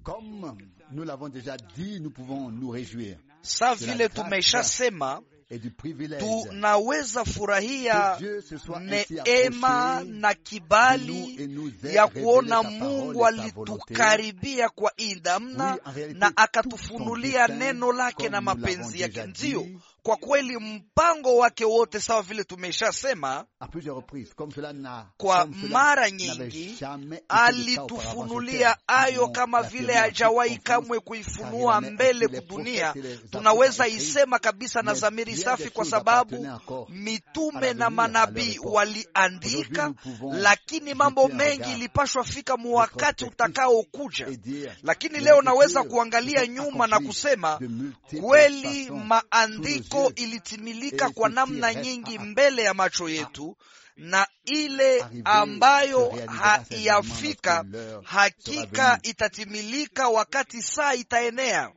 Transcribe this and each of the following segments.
Comme nous l'avons déjà dit, nous pouvons nous réjouir Sa vile tumeshasema, et du privilège tunaweza furahia que Dieu se soit ainsi neema approché na de nous kibali et nous ait ya révélé kuona sa parole Mungu et sa volonté. alitukaribia kwa hii namna Oui, en réalité, na tout son akatufunulia dessein, neno lake comme na nous mapenzi l'avons yake. déjà Ndiyo, dit, kwa kweli mpango wake wote, sawa vile tumeshasema, à plusieurs reprises, comme cela n'a kwa comme cela mara n'avait nyingi jamais été le cas auparavant sur alitufunulia terre. ayo Nous kama l'affirmons vile en hajawahi toute confiance, kamwe car kuifunua il en est mbele ainsi les kudunia. prophètes et les apôtres Tunaweza écrits, isema kabisa na mais zamiri bien safi, des kwa choses sababu appartenaient encore à mitume l'avenir, na à leur manabii époque. waliandika, Aujourd'hui, nous pouvons lakini jeter mambo un mengi regard ilipashwa fika mu wakati rétrospectif utakaokuja. et dire, Lakini les leo naweza Écritures kuangalia se sont nyuma na accomplies kusema de multiples kweli façons maandiko sous nos yeux. ilitimilika Et kwa ce qui namna reste nyingi à- mbele ya macho yetu, na ile Arrivé ambayo se réalisera certainement haiyafika lorsque l'heure hakika sera venue. itatimilika wakati saa itaenea.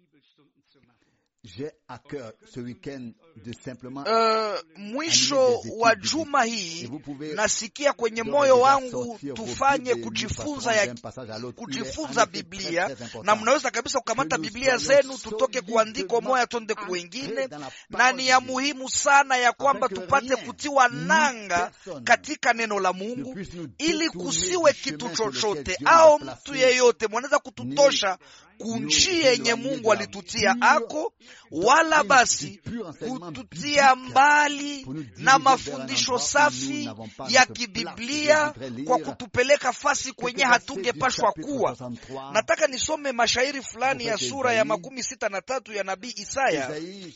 J'ai à cœur ce week-end de simplement Uh, mwisho wa juma hii nasikia kwenye moyo wangu tufanye kujifunza ya kujifunza Biblia, na mnaweza kabisa kukamata Biblia zenu tutoke kuandiko moya twende kuwengine, na ni ya muhimu sana ya kwamba tupate kutiwa nanga katika neno la Mungu, ili kusiwe kitu chochote au mtu yeyote mwanaweza kututosha kunjia yenye Mungu alitutia ako, wala basi kututia mbali na mafundisho safi ya kibiblia kwa kutupeleka fasi kwenye hatungepashwa kuwa. Nataka nisome mashairi fulani ya sura ya makumi sita na tatu ya nabii Isaya.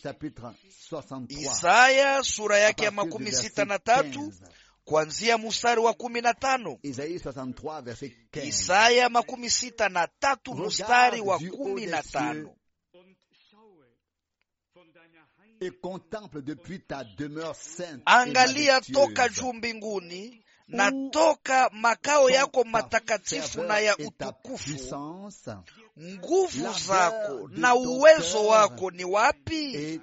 Isaya sura yake ya makumi sita na tatu kuanzia mstari wa kumi na tano. Isaya makumi sita na tatu mstari wa kumi na tano. Angalia toka juu mbinguni na toka makao yako matakatifu na ya utukufu, nguvu zako na uwezo wako ni wapi?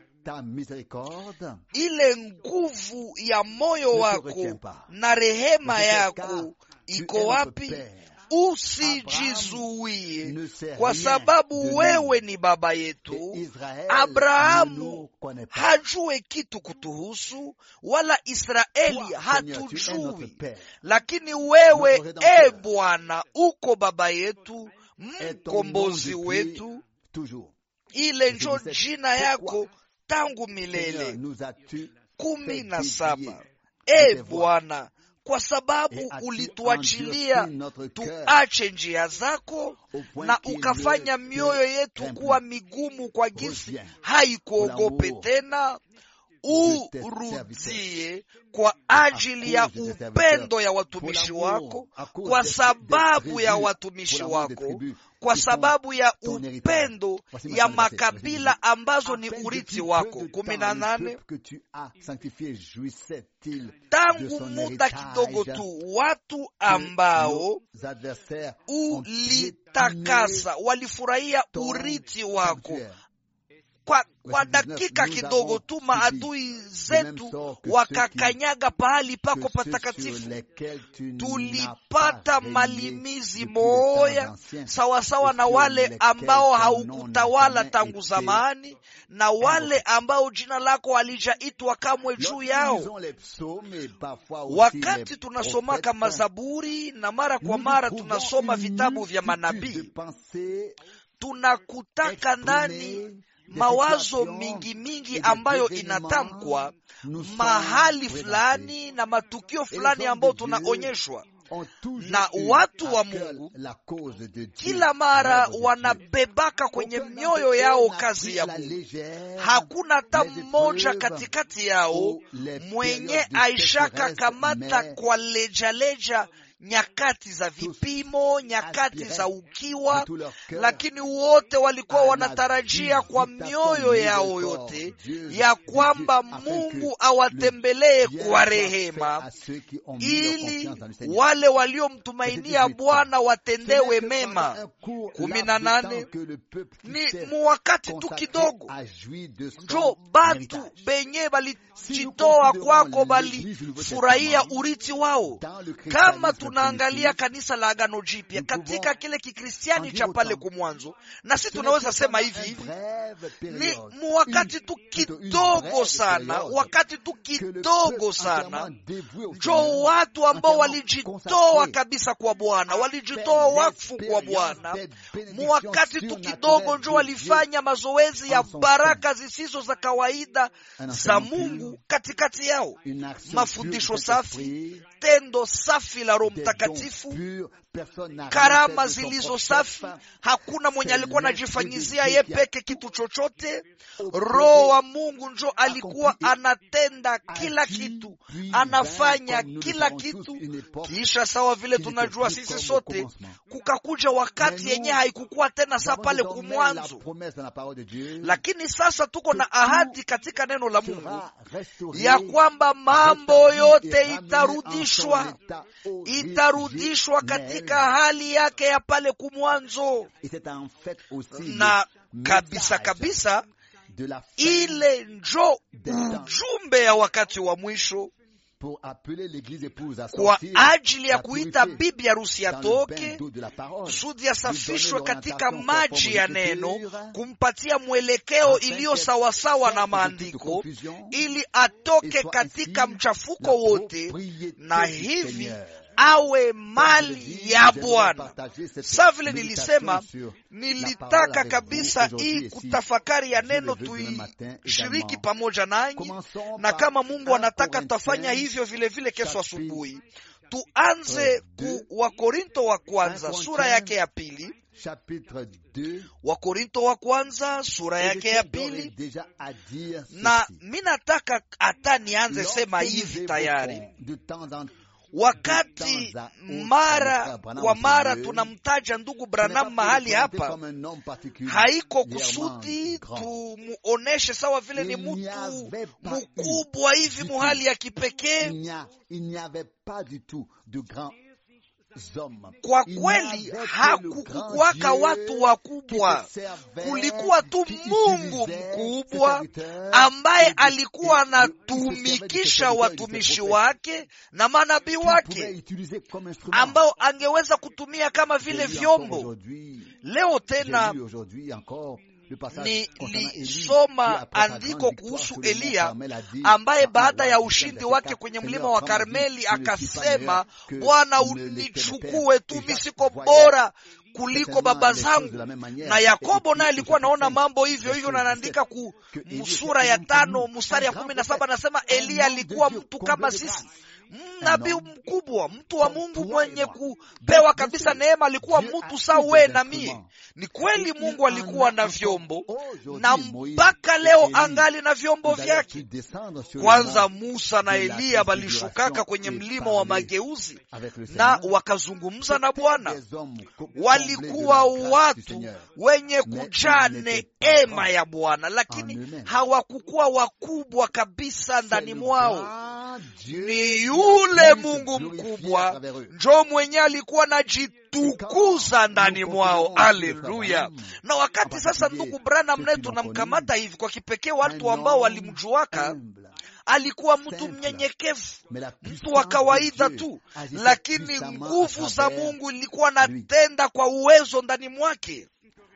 Ile nguvu ya moyo wako na rehema yako iko wapi? Usijizuie, kwa sababu wewe ni baba yetu. Abrahamu hajue kitu kutuhusu, wala Israeli hatujui, lakini wewe e Bwana uko baba yetu, mkombozi wetu. Ile njo jina yako tangu milele. kumi na saba. E Bwana, kwa sababu ulituachilia tuache njia zako na ukafanya mioyo yetu kuwa migumu kwa gisi haikuogope tena, urudie kwa ajili ya upendo ya watumishi wako, kwa sababu ya watumishi wako kwa sababu ya upendo ya makabila ambazo ni urithi wako. kumi na nane. Tangu muda kidogo tu watu ambao ulitakasa walifurahia urithi wako kwa, kwa dakika kidogo tu maadui zetu wakakanyaga pahali pako patakatifu. Tulipata malimizi moya sawasawa na wale ambao haukutawala tangu zamani na wale ambao jina lako halijaitwa kamwe juu yao. Wakati tunasomaka Mazaburi na mara kwa mara tunasoma vitabu vya manabii, tunakutaka ndani mawazo mingi mingi ambayo inatamkwa mahali fulani na matukio fulani ambayo tunaonyeshwa na watu wa Mungu kila mara wanabebaka kwenye mioyo yao kazi ya Mungu. Hakuna hata mmoja katikati yao mwenye aishaka kamata kwa lejaleja nyakati za vipimo, nyakati za ukiwa, lakini wote walikuwa wanatarajia kwa mioyo yao yote ya kwamba Mungu awatembelee kwa rehema, ili wale waliomtumainia Bwana watendewe mema. kumi na nane ni muwakati tu kidogo njo batu benye balijitoa kwako balifurahia urithi wao kama tunaangalia kanisa la Agano Jipya katika kile kikristiani cha pale kumwanzo, na si tunaweza sema hivi hivi ni wakati tu kidogo sana, wakati tu kidogo sana, njo watu ambao walijitoa kabisa kwa Bwana, walijitoa wakfu kwa Bwana. Wakati tu kidogo njo walifanya mazoezi ya baraka zisizo za kawaida za Mungu katikati yao, mafundisho safi, tendo safi la Roho Mtakatifu, karama zilizo safi. Hakuna mwenye alikuwa anajifanyizia ye peke kitu chochote. Roho wa Mungu njo alikuwa anatenda kila kitu, anafanya kila kitu. Kisha sawa vile tunajua sisi sote, kukakuja wakati yenye haikukuwa tena saa pale kumwanzo, lakini sasa tuko na ahadi katika neno la Mungu ya kwamba mambo yote itarudishwa, itarudishwa katika hali yake ya pale kumwanzo, na kabisa kabisa ile njo ujumbe ya wakati wa mwisho kwa ajili ya kuita bibi harusi atoke kusudi asafishwe katika maji ya neno, kumpatia mwelekeo iliyo sawasawa na maandiko, ili atoke katika mchafuko wote, na hivi awe mali ya Bwana. Sa vile nilisema, nilitaka kabisa hii kutafakari ya neno tuishiriki pamoja nanyi, na kama Mungu anataka tutafanya hivyo vile vile kesho asubuhi. Tuanze ku Wakorinto wa kwanza sura yake ya pili. Wakorinto wa kwanza sura yake ya pili, na mi nataka hata nianze sema hivi tayari Wakati mara kwa mara tunamtaja ndugu Branham mahali hapa, haiko kusudi tumuoneshe sawa vile ni mtu mkubwa hivi muhali ya kipekee. Kwa kweli hakukuwaka watu wakubwa, kulikuwa tu Mungu mkubwa ambaye alikuwa anatumikisha watumishi wake na manabii wake ambao angeweza kutumia kama vile vyombo. Leo tena nilisoma andiko kuhusu Eliya ambaye baada ya ushindi wake kwenye mlima wa Karmeli akasema, Bwana unichukue tu, mimi siko bora kuliko baba zangu. Na Yakobo naye alikuwa anaona mambo hivyo hivyo, na anaandika ku sura ya tano mstari ya kumi na saba anasema Eliya alikuwa mtu kama sisi nabii mkubwa, mtu wa Mungu mwenye kupewa kabisa neema, alikuwa mtu sawa we na mie. Ni kweli Mungu alikuwa na vyombo na mpaka leo angali na vyombo vyake. Kwanza Musa na Eliya walishukaka kwenye mlima wa mageuzi na wakazungumza na Bwana. Walikuwa watu wenye kujaa neema ya Bwana, lakini hawakukuwa wakubwa kabisa ndani mwao. Ni yule Mungu mkubwa njo mwenye alikuwa na jitukuza ndani mwao. Aleluya! Na wakati sasa, ndugu Branham naye tunamkamata hivi kwa kipekee, watu ambao walimjuaka alikuwa mtu mnyenyekevu, mtu wa kawaida tu, lakini nguvu za Mungu ilikuwa natenda kwa uwezo ndani mwake.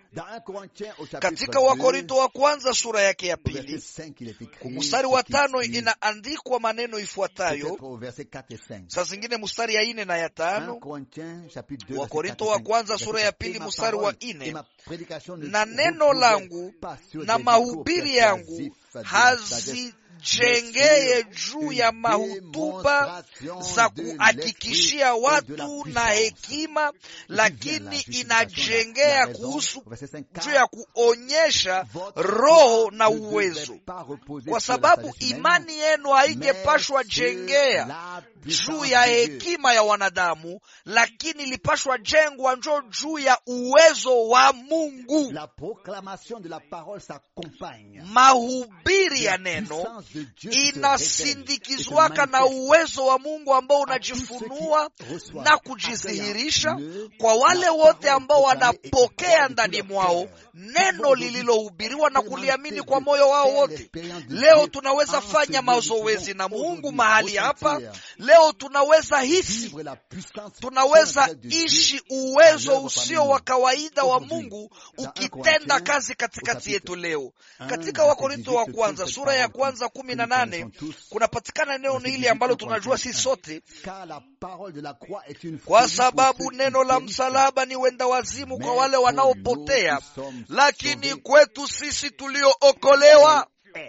Katika Wakorinto wa kwanza sura yake ya pili mstari wa tano inaandikwa maneno ifuatayo. Saa zingine mstari ya ine na ya tano. Wakorinto wa kwanza sura ya pili mstari wa ine, na neno langu na mahubiri yangu hazi jengeye juu ya mahutuba za kuhakikishia watu na hekima, lakini inajengea kuhusu juu ya kuonyesha roho na uwezo, kwa sababu imani yenu haingepashwa jengea juu ya hekima ya wanadamu, lakini ilipashwa jengwa njo juu ya uwezo wa Mungu. Mahubiri ya neno inasindikizwaka na uwezo wa Mungu ambao unajifunua na kujidhihirisha kwa wale wote ambao wanapokea ndani mwao neno lililohubiriwa na kuliamini kwa moyo wao wote. Leo tunaweza fanya mazoezi na Mungu mahali hapa. Leo tunaweza hisi, tunaweza ishi uwezo usio wa kawaida wa Mungu ukitenda kazi katikati yetu leo. Katika Wakorinto wa kwanza sura ya kwanza kumi na nane kunapatikana neno hili ambalo tunajua sisi sote, kwa sababu neno la msalaba ni wenda wazimu kwa wale wanaopotea, lakini kwetu sisi tuliookolewa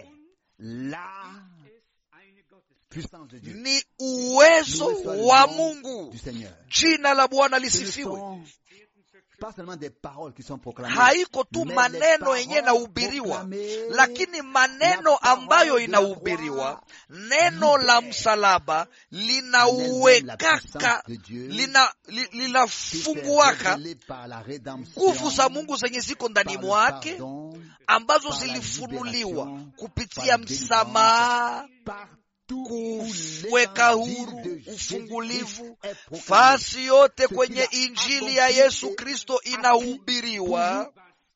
ni uwezo wa Mungu. Jina la Bwana lisifiwe. Haiko tu maneno yenye inahubiriwa, lakini maneno ambayo inahubiriwa, neno la msalaba linauwekaka, linafunguaka nguvu za Mungu zenye ziko ndani mwake, ambazo zilifunuliwa kupitia msamaha kuweka huru ufungulivu. Fasi yote kwenye Injili ya Yesu Kristo inahubiriwa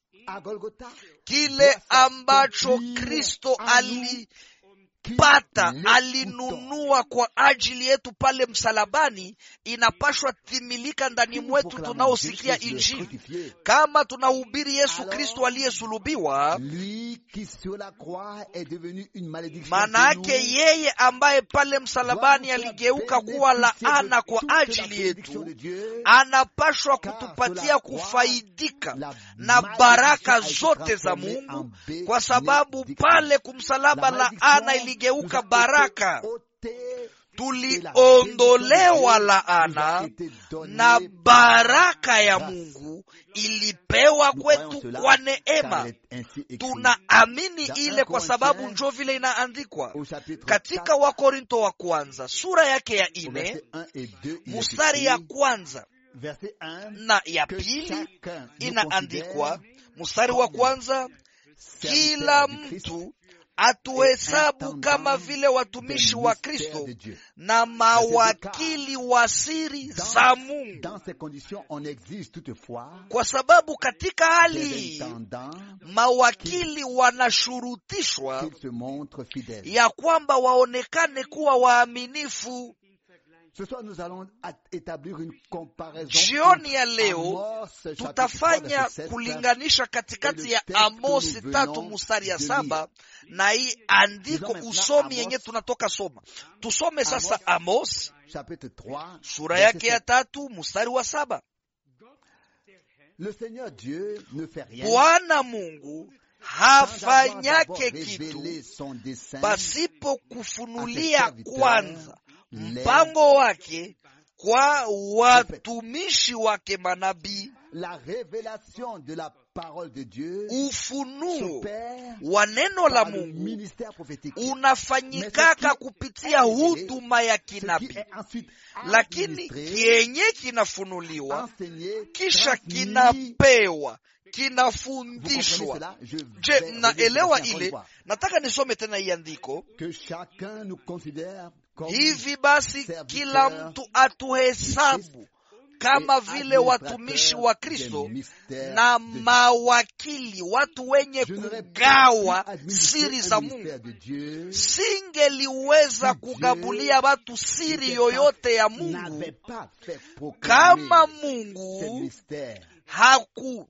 kile ambacho Kristo alipata, alinunua kwa ajili yetu pale msalabani, inapashwa timilika ndani mwetu tunaosikia Injili. Kama tunahubiri Yesu Kristo aliyesulubiwa, maana yake yeye ambaye pale msalabani aligeuka kuwa laana kwa ajili yetu, anapashwa kutupatia kufaidika na baraka zote za Mungu, kwa sababu pale kumsalaba laana iligeuka baraka. Tuliondolewa laana na baraka ya Mungu ilipewa kwetu kwa neema. Tunaamini ile kwa sababu njo vile inaandikwa katika Wakorinto wa kwanza sura yake ya ine mustari ya kwanza na ya pili inaandikwa, mustari wa kwanza, kila mtu atuhesabu kama vile watumishi wa Kristo na mawakili wa siri za Mungu, kwa sababu katika hali hii mawakili wanashurutishwa ya kwamba waonekane kuwa waaminifu. Jioni ya leo tutafanya kulinganisha katikati ya Amosi tatu mustari ya saba na hii andiko usomi yenye tunatoka soma. Tusome sasa Amos sura yake ya tatu mustari wa saba. Bwana Mungu hafanyake kitu pasipo kufunulia kwanza mpango wake kwa watumishi wake manabii. Ufunuo wa neno la Mungu unafanyikaka kupitia huduma ya kinabii, lakini kienye kinafunuliwa kisha kinapewa kinafundishwa. Je, mnaelewa ile? Nataka nisome tena hii andiko hivi basi, kila mtu atuhesabu kama vile watumishi wa Kristo na mawakili, watu wenye kugawa siri za Mungu. Singeliweza kugabulia watu siri yoyote ya Mungu kama Mungu haku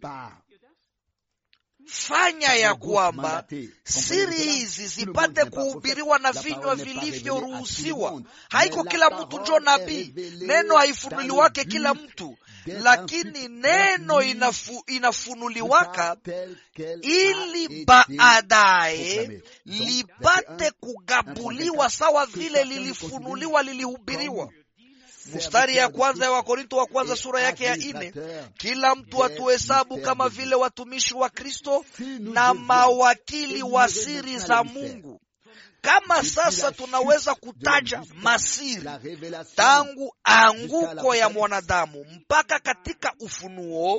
fanya ya kwamba siri hizi zipate kuhubiriwa na vinywa vilivyoruhusiwa. Haiko kila mtu njo nabii, neno haifunuliwake kila mtu, lakini neno inafu, inafunuliwaka ili baadaye lipate kugabuliwa sawa vile lilifunuliwa, lilihubiriwa. Mstari ya kwanza ya Wakorinto wa kwanza sura yake ya ine, kila mtu atuhesabu kama vile watumishi wa Kristo na mawakili wa siri za Mungu. kama sasa tunaweza kutaja masiri tangu anguko ya mwanadamu mpaka katika ufunuo,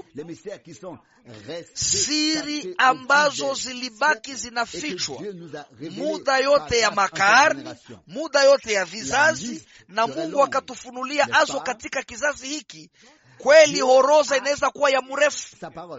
siri ambazo zilibaki zinafichwa muda yote ya makarni, muda yote ya vizazi, na Mungu akatufunulia azo katika kizazi hiki. Kweli horoza inaweza kuwa ya mrefu.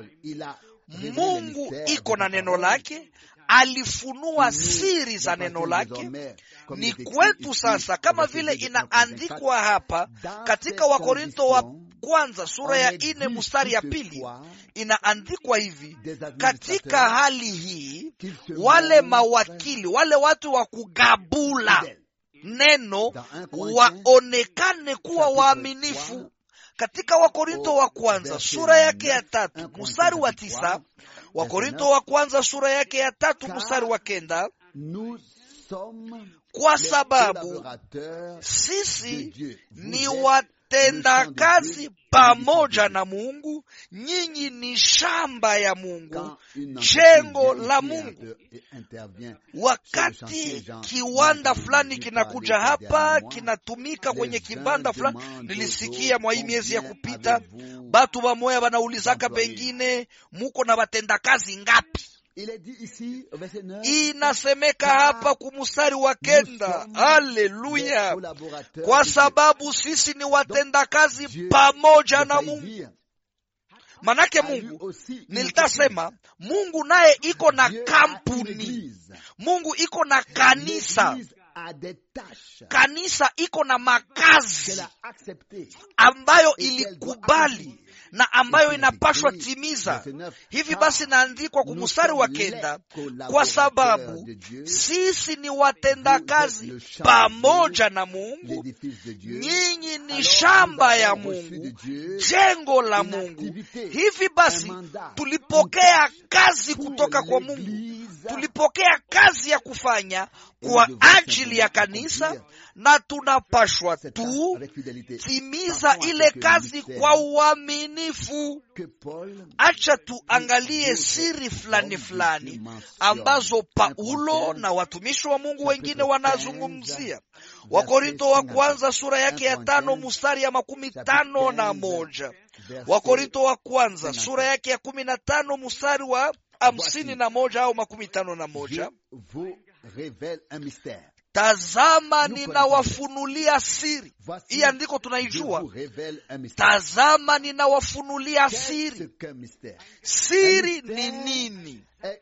Mungu iko na neno lake, alifunua siri za neno lake. Ni kwetu sasa, kama vile inaandikwa hapa katika Wakorinto wa kwanza sura ya ine mstari ya pili inaandikwa hivi: katika hali hii wale mawakili, wale watu wa kugabula neno waonekane kuwa waaminifu. Katika Wakorinto wa kwanza sura yake ya tatu mstari wa tisa Wakorinto wa kwanza sura yake ya tatu mstari wa kenda kwa sababu sisi ni watendakazi pamoja na Mungu, nyinyi ni shamba ya Mungu, jengo la Mungu. Wakati kiwanda fulani kinakuja hapa kinatumika kwenye kibanda fulani, nilisikia mwa hii miezi ya kupita batu bamoya banaulizaka pengine muko na batendakazi ngapi? Inasemeka hapa kumustari wa kenda. Haleluya! Kwa sababu sisi ni watendakazi pamoja na Mungu. Manake Mungu, nilitasema Mungu naye iko na kampuni, Mungu iko na kanisa kanisa iko na makazi ambayo ilikubali na ambayo inapashwa timiza. Hivi basi naandikwa kwa mstari wa kenda, kwa sababu sisi ni watendakazi pamoja na Mungu, nyinyi ni shamba ya Mungu, jengo la Mungu. Hivi basi tulipokea kazi kutoka kwa Mungu, tulipokea kazi ya kufanya kwa ajili ya kanisa na tunapashwa tu timiza ile kazi kwa uaminifu. Acha tuangalie siri fulani fulani ambazo Paulo na watumishi wa Mungu wengine wanazungumzia. Wakorinto wa kwanza sura yake ya tano mustari ya makumi tano na moja. Wakorinto wa kwanza sura yake ya kumi na tano mustari wa hamsini na moja au makumi tano na moja. Tazama, ninawafunulia siri. Hii andiko tunaijua. Tazama, ninawafunulia siri. Siri ni nini?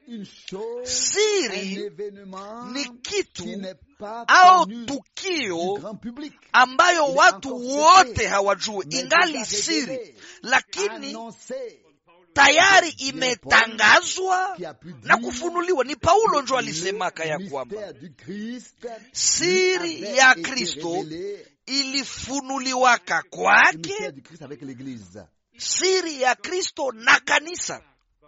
Siri ni kitu au tukio ambayo watu wote hawajui, ingali siri, lakini tayari imetangazwa na kufunuliwa. Ni Paulo njo alisemaka ya kwamba siri ya Kristo ilifunuliwaka kwake, siri ya Kristo na kanisa.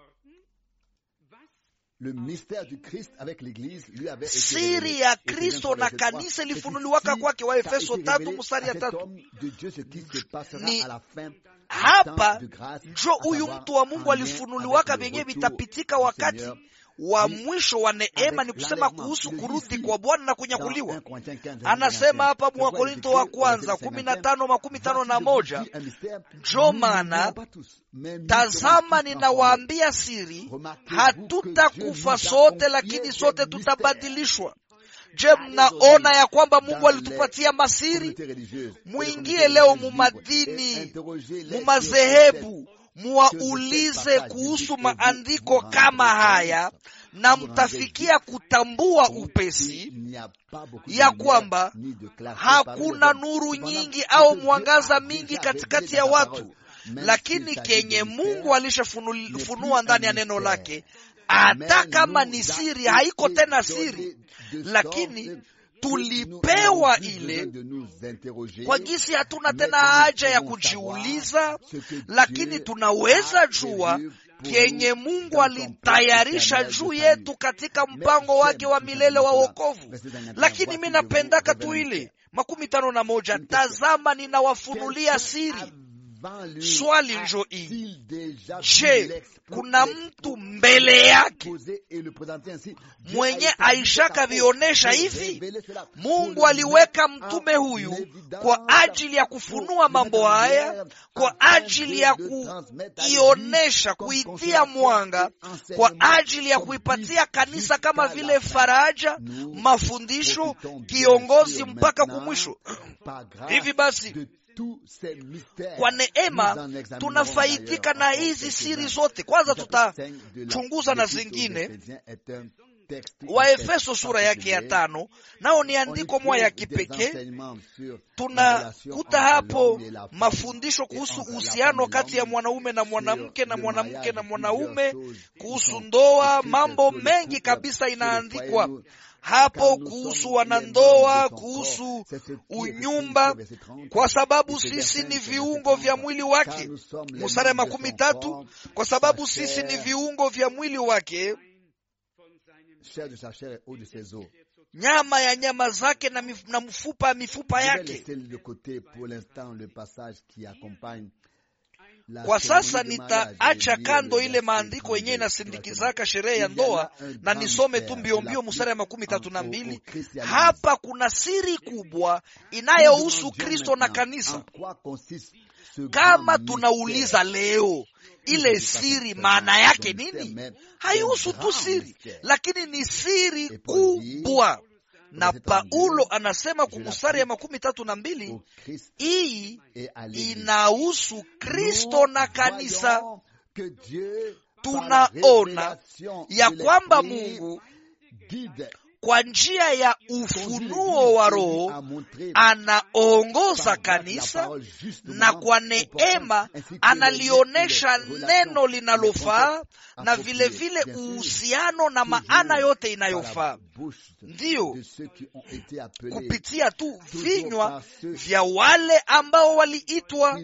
Siri ya Kristo na kanisa ilifunuliwaka kwake, wa Efeso tatu mstari ya tatu. Ni hapa njo huyu mtu wa Mungu alifunuliwaka vyenyewe vitapitika wakati wa mwisho wa neema, ni kusema kuhusu kurudi kwa Bwana na kunyakuliwa. Anasema hapa Mwakorinto wa kwanza kumi na tano makumi tano na moja njo maana tazama, ninawaambia siri, hatutakufa sote, lakini sote tutabadilishwa. Je, mnaona ya kwamba Mungu alitupatia masiri? Mwingie leo mumadini, mumadhehebu, muwaulize kuhusu maandiko kama haya, na mtafikia kutambua upesi ya kwamba hakuna nuru nyingi au mwangaza mingi katikati ya watu, lakini kenye Mungu alishafunua ndani ya neno lake, hata kama ni siri, haiko tena siri lakini tulipewa ile kwa gisi, hatuna tena haja ya kujiuliza, lakini tunaweza jua kenye Mungu alitayarisha juu yetu katika mpango wake wa milele wa wokovu. Lakini mi napendaka tu ile makumi tano na moja, tazama ninawafunulia siri swali njo hii je kuna mtu mbele yake mwenye aishaka vionesha hivi mungu aliweka mtume huyu kwa ajili ya kufunua mambo haya kwa ajili ya kuionesha kuitia mwanga kwa ajili ya kuipatia kanisa kama vile faraja mafundisho kiongozi mpaka kumwisho hivi basi kwa neema tunafaidika na hizi siri zote kwanza tutachunguza na zingine waefeso sura yake ya tano nao ni andiko moya ya kipekee tunakuta hapo mafundisho kuhusu uhusiano kati ya mwanaume na mwanamke na mwanamke na mwanaume kuhusu ndoa mambo mengi kabisa inaandikwa hapo kuhusu wanandoa kuhusu unyumba kwa sababu sisi ni viungo vya mwili wake musara ya makumi tatu kwa sababu sisi ni viungo vya mwili wake nyama ya nyama zake na, mif, na mfupa ya mifupa yake kwa sasa nitaacha kando ile maandiko yenyewe inasindikizaka sherehe ya ndoa na nisome tu mbiombio musara ya makumi tatu na mbili hapa kuna siri kubwa inayohusu kristo na kanisa kama tunauliza leo ile siri maana yake nini haihusu tu siri lakini ni siri kubwa na paulo anasema kumustari ya makumi tatu na mbili hii inahusu kristo na kanisa tunaona ya kwamba mungu kwa njia ya ufunuo wa roho anaongoza kanisa na kwa neema analionyesha neno linalofaa na vile vile uhusiano na maana yote inayofaa ndiyo kupitia tu vinywa vya wale ambao waliitwa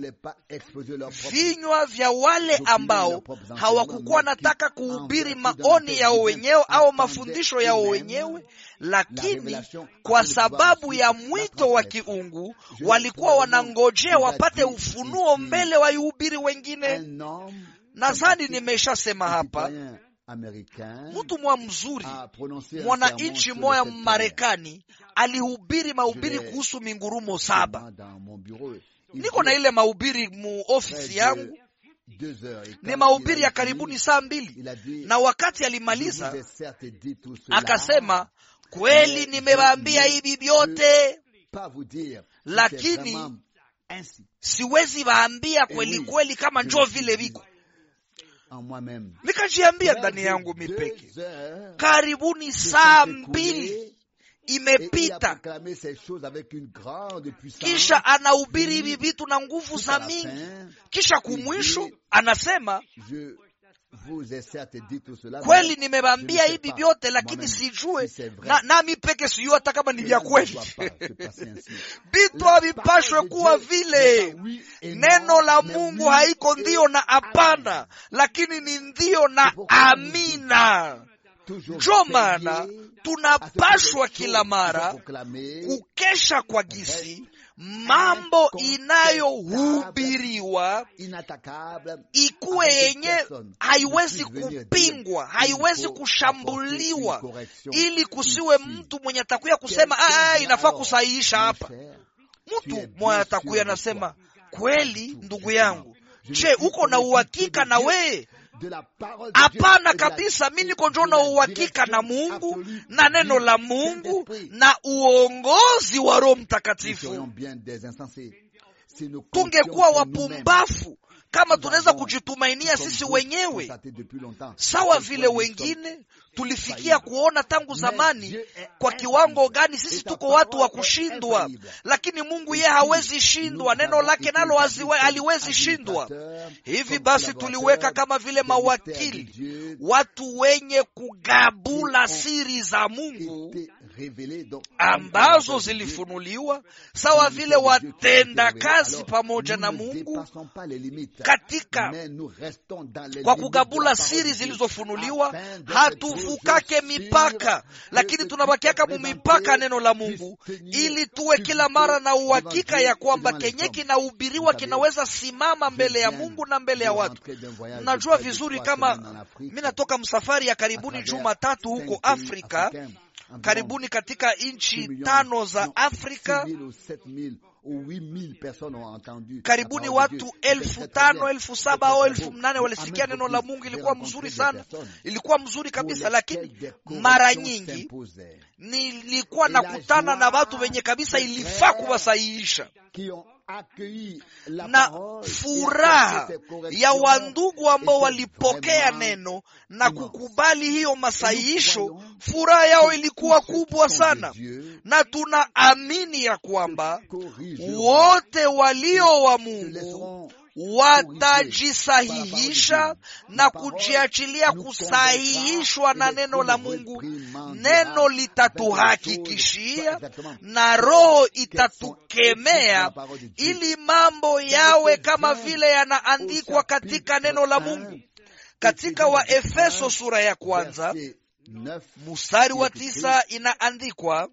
vinywa vya wale ambao hawakukuwa nataka kuhubiri maoni yao wenyewe au mafundisho yao wenyewe lakini kwa sababu ya mwito wa kiungu walikuwa wanangojea wapate ufunuo mbele waihubiri wengine nadhani nimeshasema hapa mtu mwa mzuri mwananchi moya mmarekani alihubiri mahubiri kuhusu mingurumo saba niko na ile mahubiri mu ofisi yangu ni mahubiri ya karibuni saa mbili na wakati alimaliza akasema kweli nimewaambia hivi vyote lakini siwezi waambia kweli kweli kama njo vile viko nikajiambia ndani yangu mipeke karibuni saa mbili imepita kisha anahubiri hivi vitu na nguvu za mingi kisha kumwisho anasema kweli nimewambia hivi vyote lakini sijue na, nami peke sijue hata kama ni vya kweli vitu havipashwe kuwa vile neno la mungu haiko ndio na hapana lakini ni ndio na amina njo maana tunapashwa kila mara kukesha kwa gisi mambo inayohubiriwa ikuwe yenye haiwezi kupingwa haiwezi kushambuliwa ili kusiwe mtu mwenye atakuya kusema ah, inafaa kusahihisha hapa mtu mwenye atakuya anasema kweli ndugu yangu je uko na uhakika na weye hapana kabisa mi niko njo na uhakika na mungu na neno la mungu na uongozi wa roho mtakatifu tungekuwa wapumbafu kama tunaweza kujitumainia sisi wenyewe sawa vile wengine tulifikia kuona tangu zamani kwa kiwango gani sisi tuko watu wa kushindwa lakini mungu yeye hawezi shindwa neno lake nalo haliwezi shindwa hivi basi tuliweka kama vile mawakili watu wenye kugabula siri za mungu ambazo zilifunuliwa sawa vile watenda kazi pamoja na Mungu katika kwa kugabula siri zilizofunuliwa. Hatuvukake mipaka, lakini tunabakiaka mumipaka neno la Mungu, ili tuwe kila mara na uhakika ya kwamba kenye kinahubiriwa kinaweza simama mbele ya Mungu na mbele ya watu. Najua vizuri kama mi natoka msafari ya karibuni juma tatu huko Afrika karibuni katika nchi tano za Afrika, karibuni watu elfu tano elfu saba au elfu mnane walisikia neno la Mungu. Ilikuwa mzuri sana, ilikuwa mzuri kabisa, lakini mara nyingi nilikuwa nakutana na watu wenye kabisa ilifaa kuwasahihisha na furaha ya wandugu ambao walipokea neno na kukubali hiyo masahihisho, furaha yao ilikuwa kubwa sana, na tunaamini ya kwamba wote walio wa Mungu watajisahihisha na kujiachilia kusahihishwa na neno la Mungu. Neno litatuhakikishia na Roho itatukemea ili mambo yawe kama vile yanaandikwa katika neno la Mungu. Katika Waefeso sura ya kwanza mstari wa tisa inaandikwa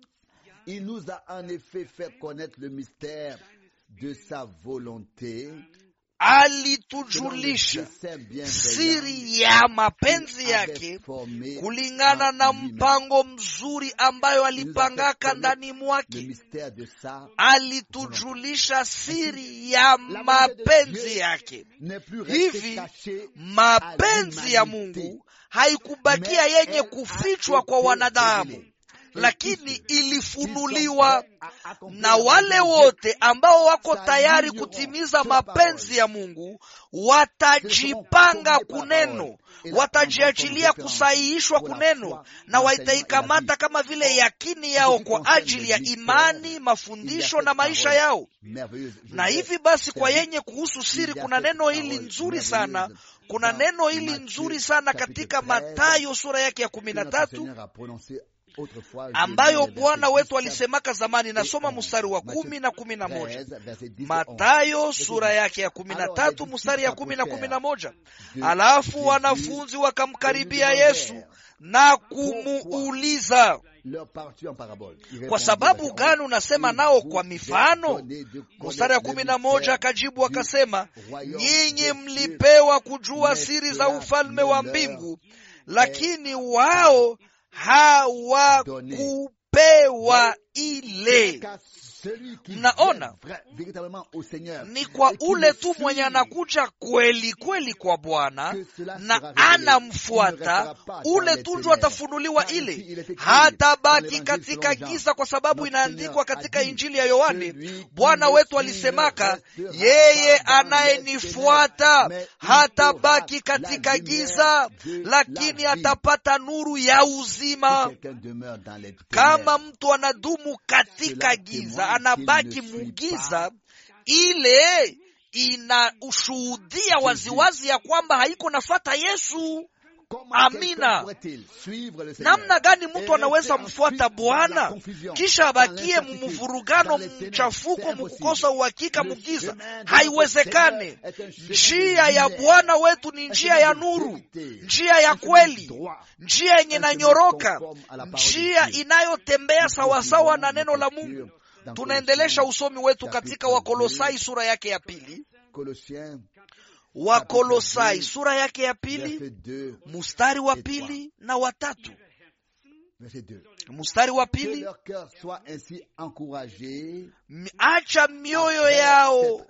alitujulisha siri ya mapenzi yake kulingana na mpango mzuri ambayo alipangaka ndani mwake. Alitujulisha siri ya mapenzi yake. Hivi mapenzi ya Mungu haikubakia yenye kufichwa kwa wanadamu lakini ilifunuliwa na wale wote ambao wako tayari kutimiza mapenzi ya Mungu watajipanga kuneno, watajiachilia kusahihishwa kuneno, na wataikamata kama vile yakini yao kwa ajili ya imani, mafundisho na maisha yao. Na hivi basi, kwa yenye kuhusu siri, kuna neno hili nzuri sana kuna neno hili nzuri sana katika Mathayo sura yake ya kumi na tatu ambayo Bwana wetu alisemaka zamani. Nasoma mstari wa kumi na kumi na moja Matayo sura yake ya kumi na tatu mstari ya kumi na kumi na moja Alafu wanafunzi wakamkaribia Yesu na kumuuliza, kwa sababu gani unasema nao kwa mifano? Mstari ya kumi na moja akajibu akasema, nyinyi mlipewa kujua siri za ufalme wa mbingu, lakini wao hawakupewa ile. Mnaona, ni kwa ule tu mwenye anakuja kweli kweli kwa Bwana na anamfuata, ule tu ndio atafunuliwa ile, hatabaki katika giza, kwa sababu inaandikwa katika Injili ya Yohane, Bwana wetu alisemaka, yeye anayenifuata hatabaki katika giza, lakini atapata nuru ya uzima. Kama mtu anadumu katika giza anabaki mugiza, ile inaushuhudia waziwazi ya kwamba haiko nafata Yesu. Amina. Namna gani mtu anaweza mfuata Bwana kisha abakie mumuvurugano, mchafuko, mukukosa uhakika, mugiza? Haiwezekane. Njia ya Bwana wetu ni njia ya nuru, njia ya kweli, njia yenye nanyoroka, njia inayotembea sawasawa na neno la Mungu. Tunaendelesha usomi wetu katika Wakolosai sura yake ya pili. Wakolosai sura yake ya pili mustari wa pili na watatu. Mustari wa pili, acha mioyo yao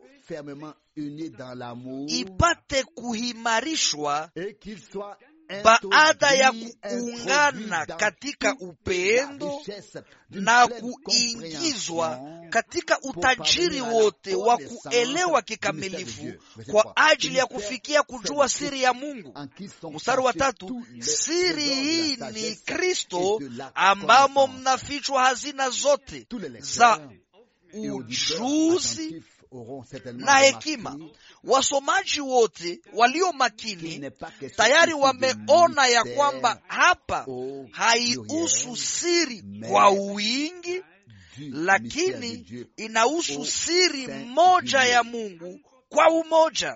ipate kuhimarishwa baada ya kuungana katika upendo na kuingizwa katika utajiri wote wa kuelewa kikamilifu kwa ajili ya kufikia kujua siri ya Mungu. Mstari wa tatu, siri hii ni Kristo ambamo mnafichwa hazina zote za ujuzi na hekima. Wasomaji wote walio makini tayari wameona ya kwamba hapa haihusu siri kwa wingi, lakini inahusu siri moja ya Mungu kwa umoja,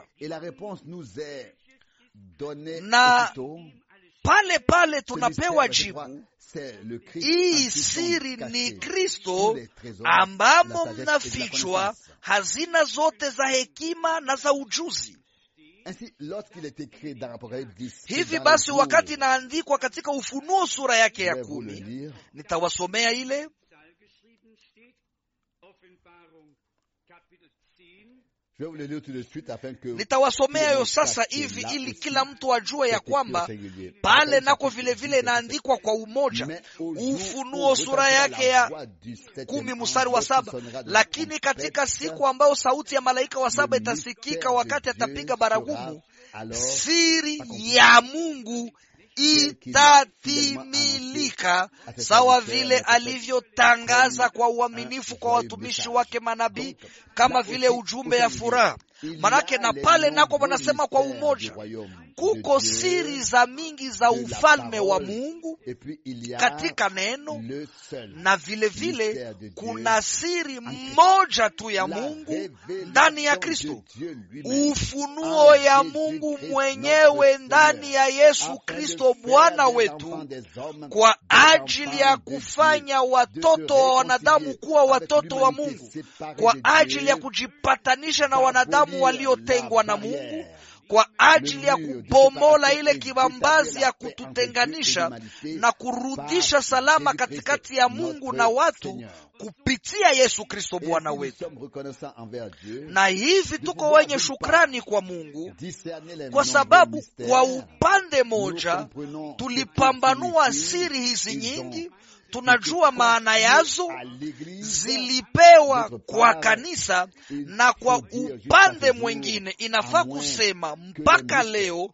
na pale pale tunapewa jibu hii siri ni Kristo ambamo mnafichwa hazina zote za hekima na za ujuzi. Hivi basi, wakati inaandikwa katika Ufunuo sura yake ya kumi, nitawasomea ile nitawasomea yo sasa hivi ili kila mtu ajue ya kwamba pale nako vilevile inaandikwa kwa umoja. Ufunuo sura yake ya kumi mstari wa saba lakini katika siku ambayo sauti ya malaika wa saba itasikika wakati atapiga baragumu, siri ya Mungu itatimilika sawa vile alivyotangaza kwa uaminifu kwa watumishi wake manabii, kama vile ujumbe ya furaha. Manake na pale nako wanasema kwa umoja, kuko siri za mingi za ufalme wa Mungu katika neno, na vile vile kuna siri moja tu ya Mungu ndani ya Kristo, ufunuo ya Mungu mwenyewe ndani ya Yesu Kristo Bwana wetu, kwa ajili ya kufanya watoto wa wanadamu kuwa watoto wa Mungu, kwa ajili ya kujipatanisha na wanadamu waliotengwa na Mungu kwa ajili ya kubomola ile kibambazi ya kututenganisha na kurudisha salama katikati ya Mungu na watu kupitia Yesu Kristo Bwana wetu. Na hivi tuko wenye shukrani kwa Mungu kwa sababu kwa upande moja tulipambanua siri hizi nyingi tunajua maana yazo zilipewa kwa kanisa, na kwa upande mwingine inafaa kusema mpaka leo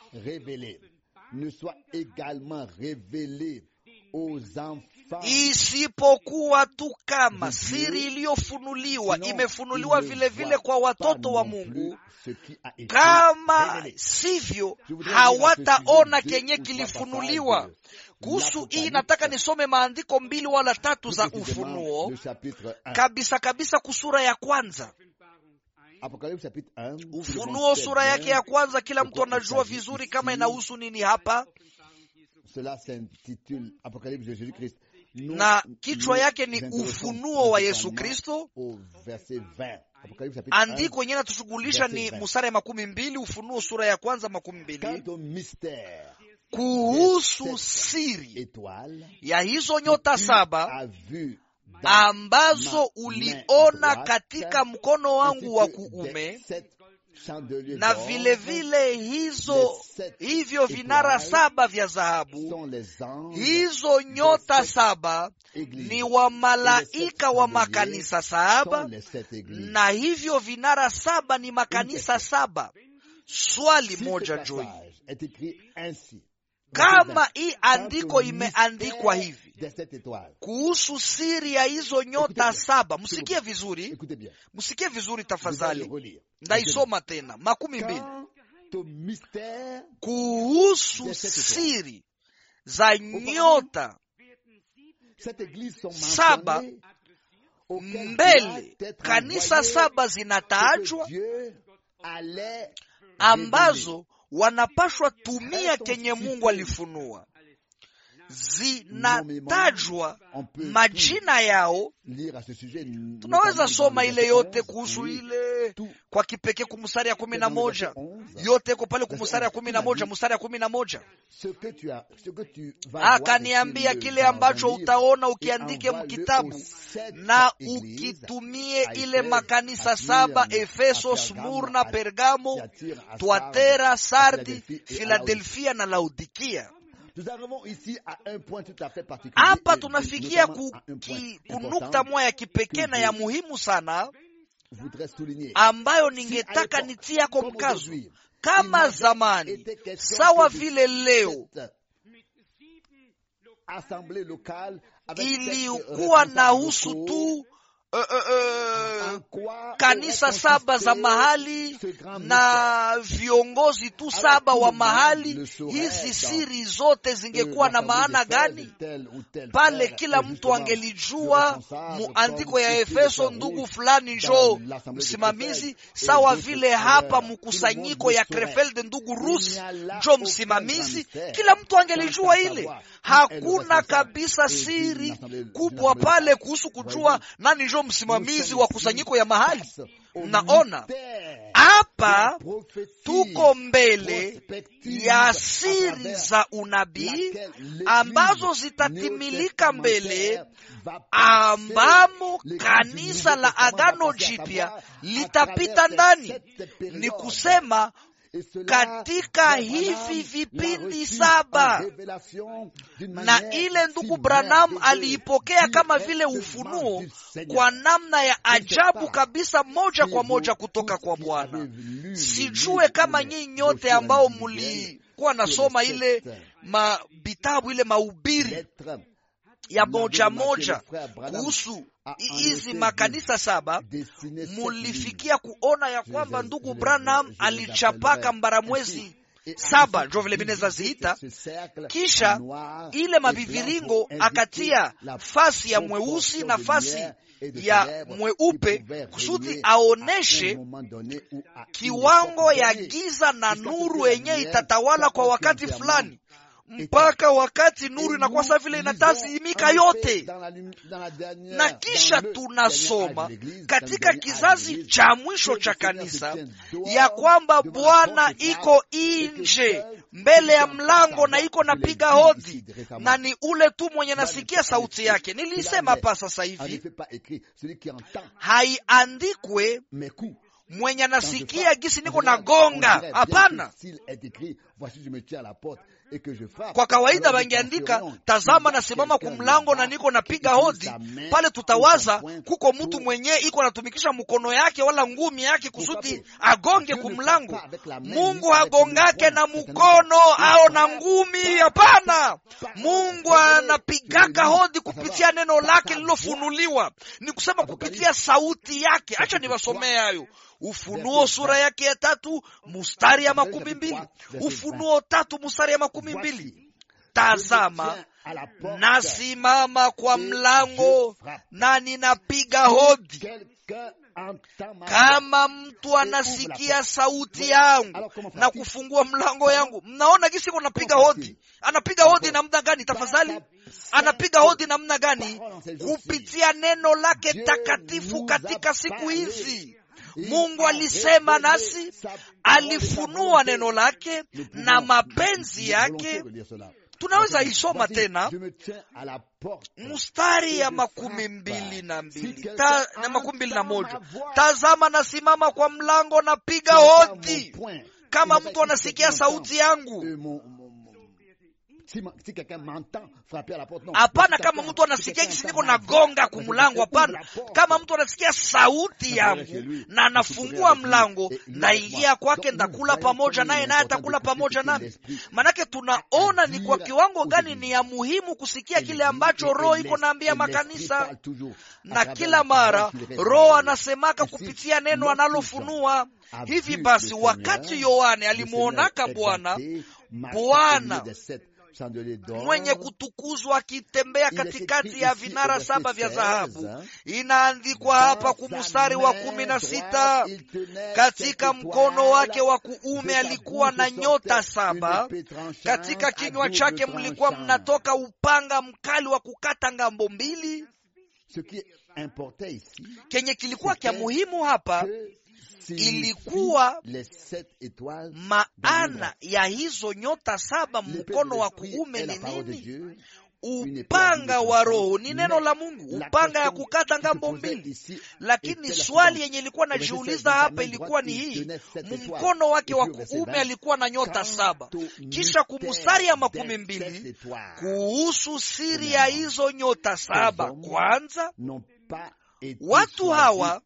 isipokuwa tu kama siri iliyofunuliwa imefunuliwa vilevile vile kwa watoto wa Mungu. Kama sivyo, hawataona kenye kilifunuliwa. Kuhusu hii nataka nisome maandiko mbili wala tatu za Ufunuo kabisa kabisa, kusura ya kwanza Ufunuo sura yake ya kwanza, kila mtu anajua vizuri kama inahusu nini hapa, na kichwa yake ni ufunuo wa Yesu Kristo. Andiko yenyewe natushughulisha ni musara ya makumi mbili, Ufunuo sura ya kwanza makumi mbili kuhusu siri ya hizo nyota saba ambazo uliona katika mkono wangu wa kuume, na vilevile vile hizo hivyo vinara saba vya dhahabu. Hizo nyota saba ni wa malaika wa makanisa saba, na hivyo vinara saba ni makanisa saba. Swali moja joi kama hii andiko imeandikwa hivi kuhusu siri ya hizo nyota saba, msikie vizuri, msikie vizuri tafadhali, ndaisoma tena makumi mbili kuhusu siri za nyota saba mbele kanisa saba zinatajwa ambazo wanapashwa tumia kenye Mungu alifunua, zinatajwa majina yao. Tunaweza soma ile yote kuhusu ile kwa kipekee kumstari ya kumi na moja yote iko pale kumstari ya kumi na moja mstari ya kumi na moja akaniambia kile ambacho utaona ukiandike mkitabu na ukitumie ile makanisa saba Efeso, Smurna, Pergamo, Tuatera, Sardi, Filadelfia na Laodikia. Hapa tunafikia kunukta moja ya kipekee na ya muhimu sana ambayo ningetaka nitiako mkazo. Kama zamani sawa vile leo ilikuwa na husu tu uh, uh, uh, kanisa saba za mahali na viongozi tu saba wa mahali, hizi siri zote zingekuwa na maana gani? Pale kila mtu angelijua muandiko ya Efeso, ndugu fulani njo msimamizi, sawa vile hapa mkusanyiko ya Krefeld ndugu Rusi njo msimamizi, kila mtu angelijua ile. Hakuna kabisa siri kubwa pale kuhusu kujua nani njo msimamizi wa kusanyiko ya mahali. Mnaona hapa tuko mbele ya siri za unabii ambazo zitatimilika mbele, ambamo kanisa la Agano Jipya litapita ndani. Ni kusema katika hivi vipindi saba, na ile ndugu Branham aliipokea kama vile ufunuo kwa namna ya ajabu kabisa, moja kwa moja kutoka kwa Bwana. Sijue kama nyinyi nyote ambao mlikuwa nasoma ile mavitabu ile mahubiri ya moja moja kuhusu hizi makanisa saba, mulifikia kuona ya kwamba ndugu Branham alichapaka mbaramwezi saba njo vile mineza ziita, kisha ile maviviringo akatia fasi ya mweusi na fasi ya mweupe kusudi aoneshe kiwango ya giza na nuru yenye itatawala kwa wakati fulani mpaka wakati nuru inakuwa saa vile inatazimika yote. Na kisha tunasoma katika kizazi cha mwisho cha kanisa ya kwamba Bwana iko nje mbele ya mlango na iko napiga hodi, na ni ule tu mwenye nasikia sauti yake. Nilisema hapa sasa hivi haiandikwe mwenye nasikia gisi niko na gonga, hapana. Kwa kawaida wangeandika tazama, nasimama kumlango na niko napiga hodi. Pale tutawaza kuko mtu mwenye iko natumikisha mkono yake wala ngumi yake kusudi agonge kumlango. Mungu hagongake na mkono au na ngumi, hapana. Mungu anapigaka hodi kupitia neno lake lilofunuliwa, ni kusema kupitia sauti yake. Acha niwasomee hayo Ufunuo sura yake ya tatu mustari ya makumi mbili. Ufunuo tatu mustari ya makumi mbili. Tazama, nasimama kwa mlango na ninapiga hodi. Kama mtu anasikia sauti yangu na kufungua mlango yangu. Mnaona gisi ko napiga hodi. Anapiga hodi namna gani? Tafadhali, anapiga hodi namna gani? Kupitia neno lake takatifu katika siku hizi Mungu alisema nasi, alifunua neno lake na mapenzi yake. Tunaweza isoma tena mstari ya makumi mbili na mbili ta, na makumi mbili na moja tazama, nasimama kwa mlango napiga hodi, kama mtu anasikia sauti yangu Hapana, kama mtu anasikia kisi niko nagonga kumlango. Hapana, kama mtu anasikia sauti yangu na anafungua mlango, ndaingia kwake, ndakula pamoja naye, naye atakula pamoja nami. Manake tunaona ni kwa kiwango gani ni ya muhimu kusikia kile ambacho Roho iko naambia makanisa, na kila mara Roho anasemaka kupitia neno analofunua. Hivi basi, wakati Yohane alimwonaka Bwana Bwana mwenye kutukuzwa akitembea katikati ya vinara saba vya dhahabu. Inaandikwa hapa kumustari wa kumi na sita katika mkono wake wa kuume alikuwa na nyota saba, katika kinywa chake mlikuwa mnatoka upanga mkali wa kukata ngambo mbili. Kenye kilikuwa kya muhimu hapa ilikuwa maana ya hizo nyota saba mkono wa kuume ni nini? Upanga wa Roho ni neno la Mungu, upanga ya kukata ngambo mbili. Lakini swali yenye ilikuwa najiuliza hapa ilikuwa ni hii, mkono wake wa kuume alikuwa na nyota saba, kisha kumustari ya makumi mbili kuhusu siri ya hizo nyota saba. Kwanza watu hawa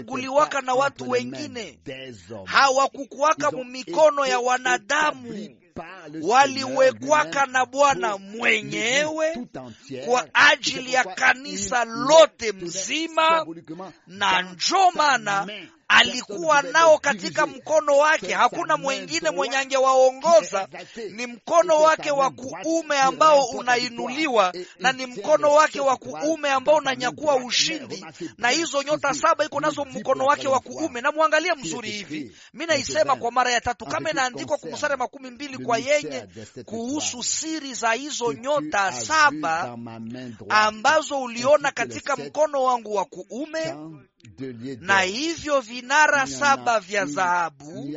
hawakuchaguliwaka na watu wengine, hawakukuwaka mu mikono ya wanadamu waliwekwaka na Bwana mwenyewe kwa ajili ya kanisa lote mzima, na njo maana alikuwa nao katika mkono wake. Hakuna mwengine mwenye angewaongoza, ni mkono wake wa kuume ambao unainuliwa, na ni mkono wake wa kuume ambao unanyakua ushindi, na hizo nyota saba iko nazo mkono wake wa kuume. Na mwangalie mzuri hivi, mi naisema kwa mara ya tatu, kama inaandikwa kumstari makumi mbili kwa yenye kuhusu siri za hizo nyota saba ambazo uliona katika mkono wangu wa kuume na hivyo vinara saba vya dhahabu.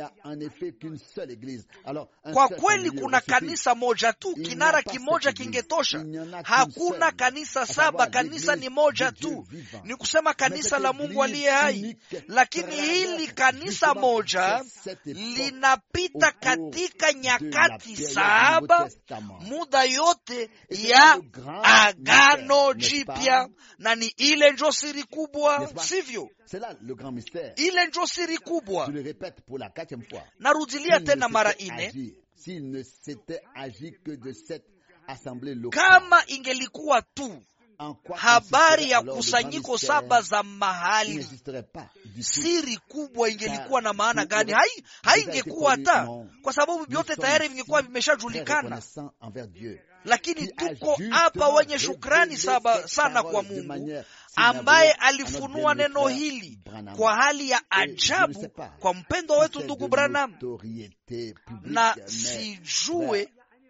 Kwa kweli kuna kanisa moja tu, kinara kimoja kingetosha. Hakuna kanisa saba, kanisa ni moja tu, ni kusema kanisa la Mungu aliye hai. Lakini hili kanisa moja linapita katika nyakati saba, muda yote ya Agano Jipya, na ni ile njo siri kubwa, sivyo? Ile njo siri kubwa. Narudilia tena mara ine, kama ingelikuwa tu habari ya kusanyiko saba za mahali, siri kubwa ingelikuwa na maana gani? Hai haingekuwa hata, kwa sababu vyote tayari vingekuwa vimeshajulikana lakini tuko hapa wenye shukrani saba sana kwa Mungu ambaye alifunua neno hili kwa hali ya ajabu kwa mpendwa wetu ndugu Branham, na sijue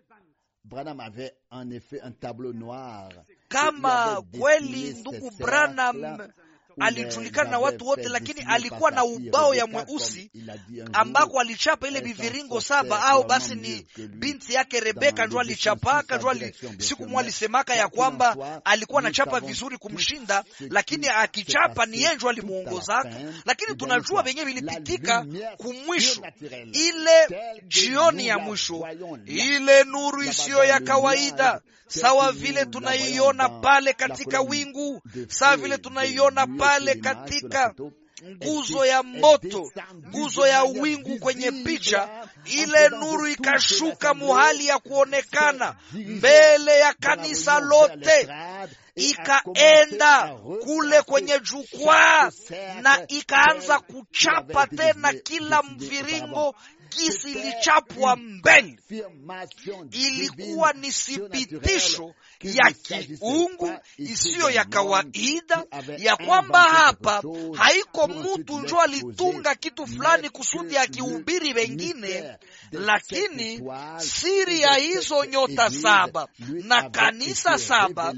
kama kweli ndugu Branham alijulikana na watu wote, lakini alikuwa na ubao ya mweusi ambako alichapa ile viviringo saba, au basi ni binti yake Rebeka njo alichapaka njo ali, siku mwa alisemaka ya kwamba alikuwa anachapa vizuri kumshinda, lakini akichapa ni yeye njo alimuongozaka. Lakini tunajua venyewe vilipitika kumwisho, ile jioni ya mwisho, ile nuru isiyo ya kawaida sawa vile tunaiona pale katika wingu, sawa vile tunaiona pale katika nguzo ya moto, nguzo ya wingu kwenye picha. Ile nuru ikashuka muhali ya kuonekana mbele ya kanisa lote, ikaenda kule kwenye jukwaa na ikaanza kuchapa tena kila mviringo gisi ilichapwa mbele. Ilikuwa ni thibitisho ya kiungu isiyo ya kawaida ya kwamba hapa haiko mutu njo alitunga kitu fulani kusudi akihubiri wengine, lakini siri ya hizo nyota saba na kanisa saba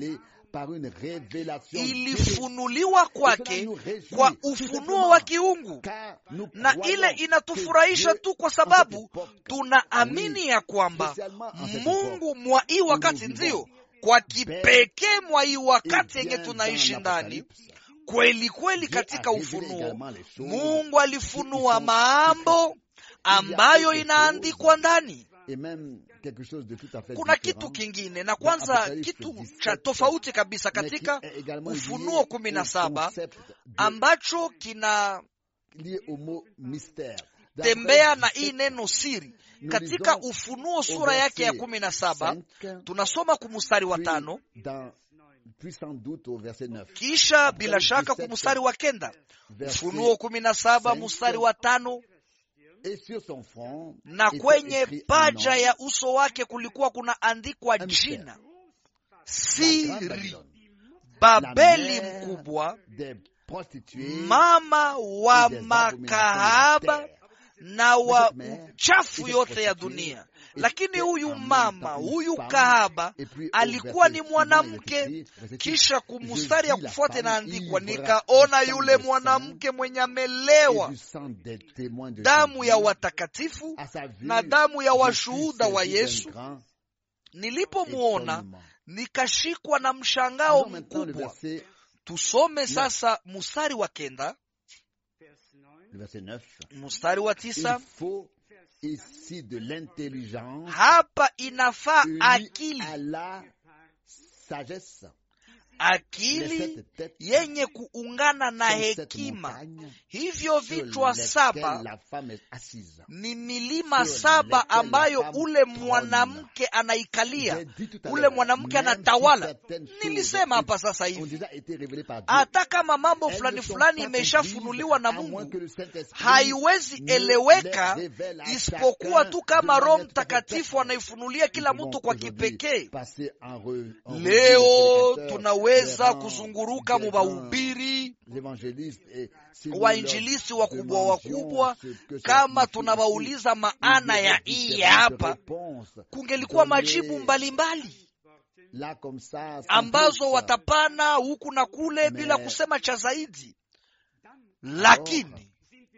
ilifunuliwa kwake kwa ufunuo wa kiungu, na ile inatufurahisha tu kwa sababu tunaamini ya kwamba Mungu mwa hii wakati, ndiyo kwa kipekee mwa hii wakati yenye tunaishi ndani kweli kweli, katika ufunuo Mungu alifunua mambo ambayo inaandikwa ndani kuna kitu kingine na kwanza, kitu cha tofauti kabisa katika Ufunuo kumi na saba ambacho kina tembea na hii neno siri katika Ufunuo sura yake ya kumi na saba tunasoma kumustari wa tano kisha bila shaka kumustari wa kenda. Ufunuo kumi na saba mustari wa tano na kwenye paja ya uso wake kulikuwa kunaandikwa jina siri, Babeli mkubwa, mama wa makahaba na wa uchafu yote ya dunia. Lakini huyu mama huyu kahaba alikuwa ni mwanamke. Kisha kumustari ya kufuata inaandikwa, nikaona yule mwanamke mwenye amelewa damu ya watakatifu na damu ya washuhuda wa Yesu. Nilipomwona nikashikwa na mshangao mkubwa. Tusome sasa mustari wa kenda, mustari wa tisa. Ici de l'intelligence hapa inafaa akili à la sagesse. akili yenye kuungana na hekima. Hivyo vichwa saba ni milima saba ambayo ule mwanamke anaikalia, ule mwanamke anatawala. Nilisema hapa sasa hivi, hata kama mambo fulani fulani imeshafunuliwa na Mungu, haiwezi eleweka isipokuwa tu kama Roho Mtakatifu anaifunulia kila mtu kwa kipekee. Leo tunaweza kuzunguruka mubahubiri wainjilisi wakubwa wakubwa, kama tunawauliza maana ya hii hapa, kungelikuwa majibu mbalimbali mbali ambazo watapana huku na kule bila kusema cha zaidi, lakini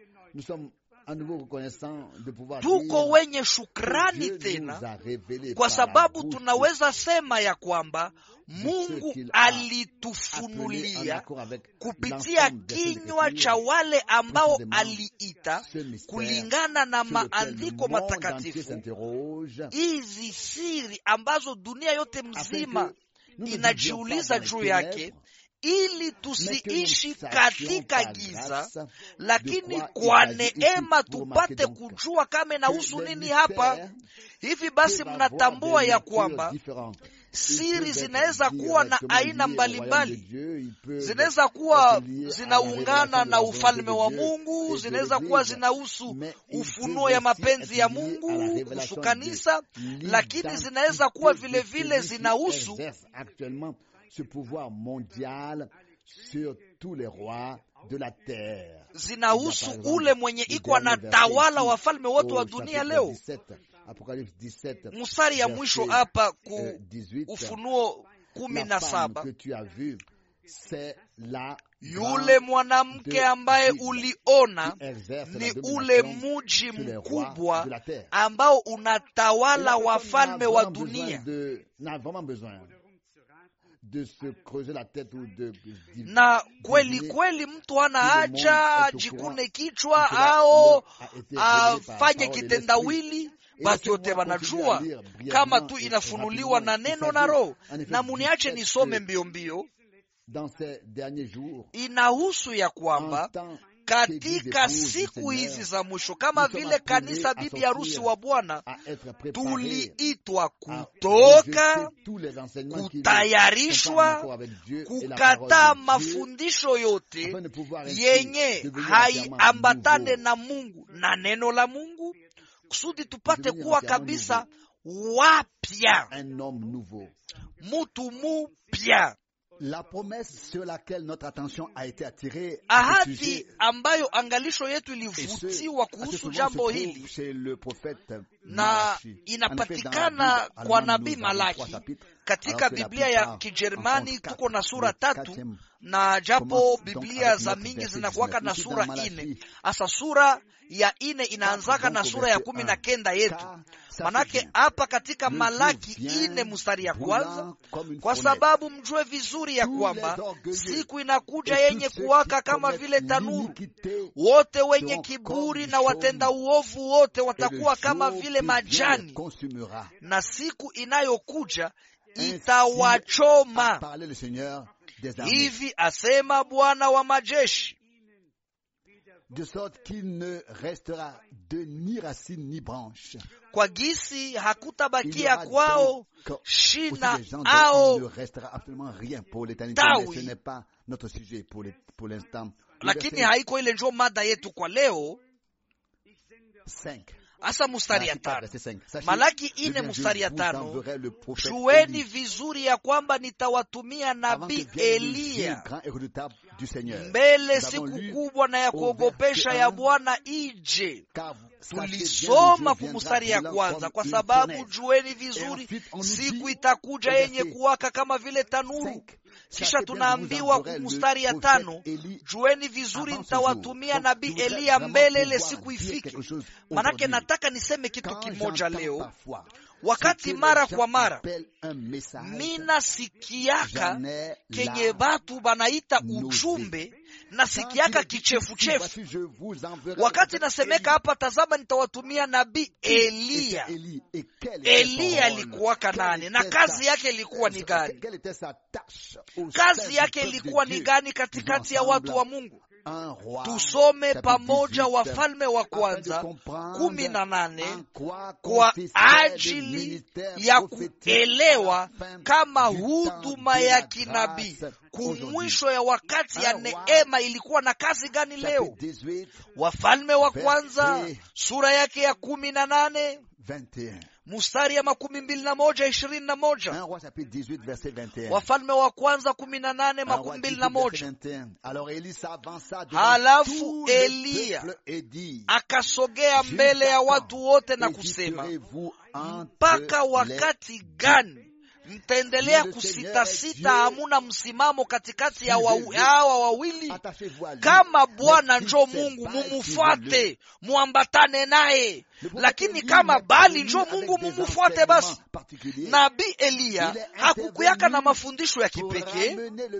tuko wenye shukrani tena kwa sababu tunaweza sema ya kwamba Mungu alitufunulia kupitia kinywa cha wale ambao aliita kulingana na maandiko matakatifu, hizi siri ambazo dunia yote mzima inajiuliza juu yake ili tusiishi katika giza, lakini kwa neema tupate kujua kama inahusu nini hapa. Hivi basi, mnatambua ya kwamba siri zinaweza kuwa na aina mbalimbali, zinaweza kuwa zinaungana na ufalme wa Mungu, zinaweza kuwa zinahusu ufunuo ya mapenzi ya Mungu kuhusu kanisa, lakini zinaweza kuwa vilevile zinahusu ce pouvoir mondial sur tous les rois de la terre. Zinahusu ule mwenye iko anatawala wafalme wote wa dunia leo. Mstari ya mwisho hapa ku Ufunuo kumi na saba yule mwanamke ambaye uliona ni ule muji mkubwa ambao unatawala wafalme wa dunia De se creuser la tête ou de, na kweli kweli mtu hana haja jikune kichwa au afanye kitendawili. Batu yote wanajua kama tu inafunuliwa na neno na Roho, na muniache nisome mbio mbio. Inahusu ya kwamba katika siku hizi za mwisho, kama vile kanisa bibi harusi wa Bwana, tuliitwa kutoka, kutayarishwa, kukataa mafundisho yote yenye haiambatane na Mungu na neno la Mungu, kusudi tupate kuwa kabisa wapya, mutu mupya. La promesse sur laquelle notre attention a été attirée, ahadi ambayo angalisho yetu ilivutiwa kuhusu jambo hili na inapatikana kwa nabii Malaki katika Biblia ya Kijerumani. Tuko na sura tatu, na japo Biblia za mingi zinakuwaka na sura ine, hasa sura ya ine inaanzaka na sura ya kumi na kenda yetu Manake hapa katika Malaki ine mstari ya kwanza, kwa sababu mjue vizuri ya kwamba siku inakuja yenye kuwaka kama vile tanuru, wote wenye kiburi na watenda uovu wote watakuwa kama vile majani, na siku inayokuja itawachoma. Hivi asema Bwana wa majeshi de sorte qu'il ne restera de ni racine ni branche. Kwa gisi hakutabakia kwao shina ao tawi, lakini haiko ile njo mada yetu kwa leo. Asa mustari ya tano, Malaki ine mustari ya tano, jueni vizuri ya kwamba nitawatumia nabii Eliya mbele siku kubwa na ya kuogopesha ya Bwana ije. Tulisoma kumustari ya kwanza, kwa sababu jueni vizuri siku itakuja yenye kuwaka kama vile tanuru. Kisha tunaambiwa kumustari ya tano, jueni vizuri nitawatumia nabii Eliya mbele ile siku ifike. Manake nataka niseme kitu kimoja leo wakati mara kwa mara mina sikiaka kenye batu banaita ujumbe nasikiaka kichefuchefu wakati nasemeka hapa tazama nitawatumia nabii eliya eliya alikuwaka nani na kazi yake ilikuwa ni gani kazi yake ilikuwa ni gani katikati ya watu wa mungu tusome pamoja wafalme wa kwanza kumi na nane kwa ajili ya kuelewa kama huduma ya kinabii kumwisho ya wakati ya neema ilikuwa na kazi gani leo wafalme wa kwanza sura yake ya kumi na nane mustari ya makumi mbili na moja ishirini na moja wafalme wa kwanza kumi na nane makumi mbili na moja halafu eliya akasogea mbele ya watu wote na kusema mpaka wakati gani mtaendelea kusitasita hamuna msimamo katikati ya hawa wawili kama bwana njo mungu mumufuate muambatane naye lakini kama bali njo mungu mumufuate basi nabii eliya hakukuyaka na mafundisho ya kipekee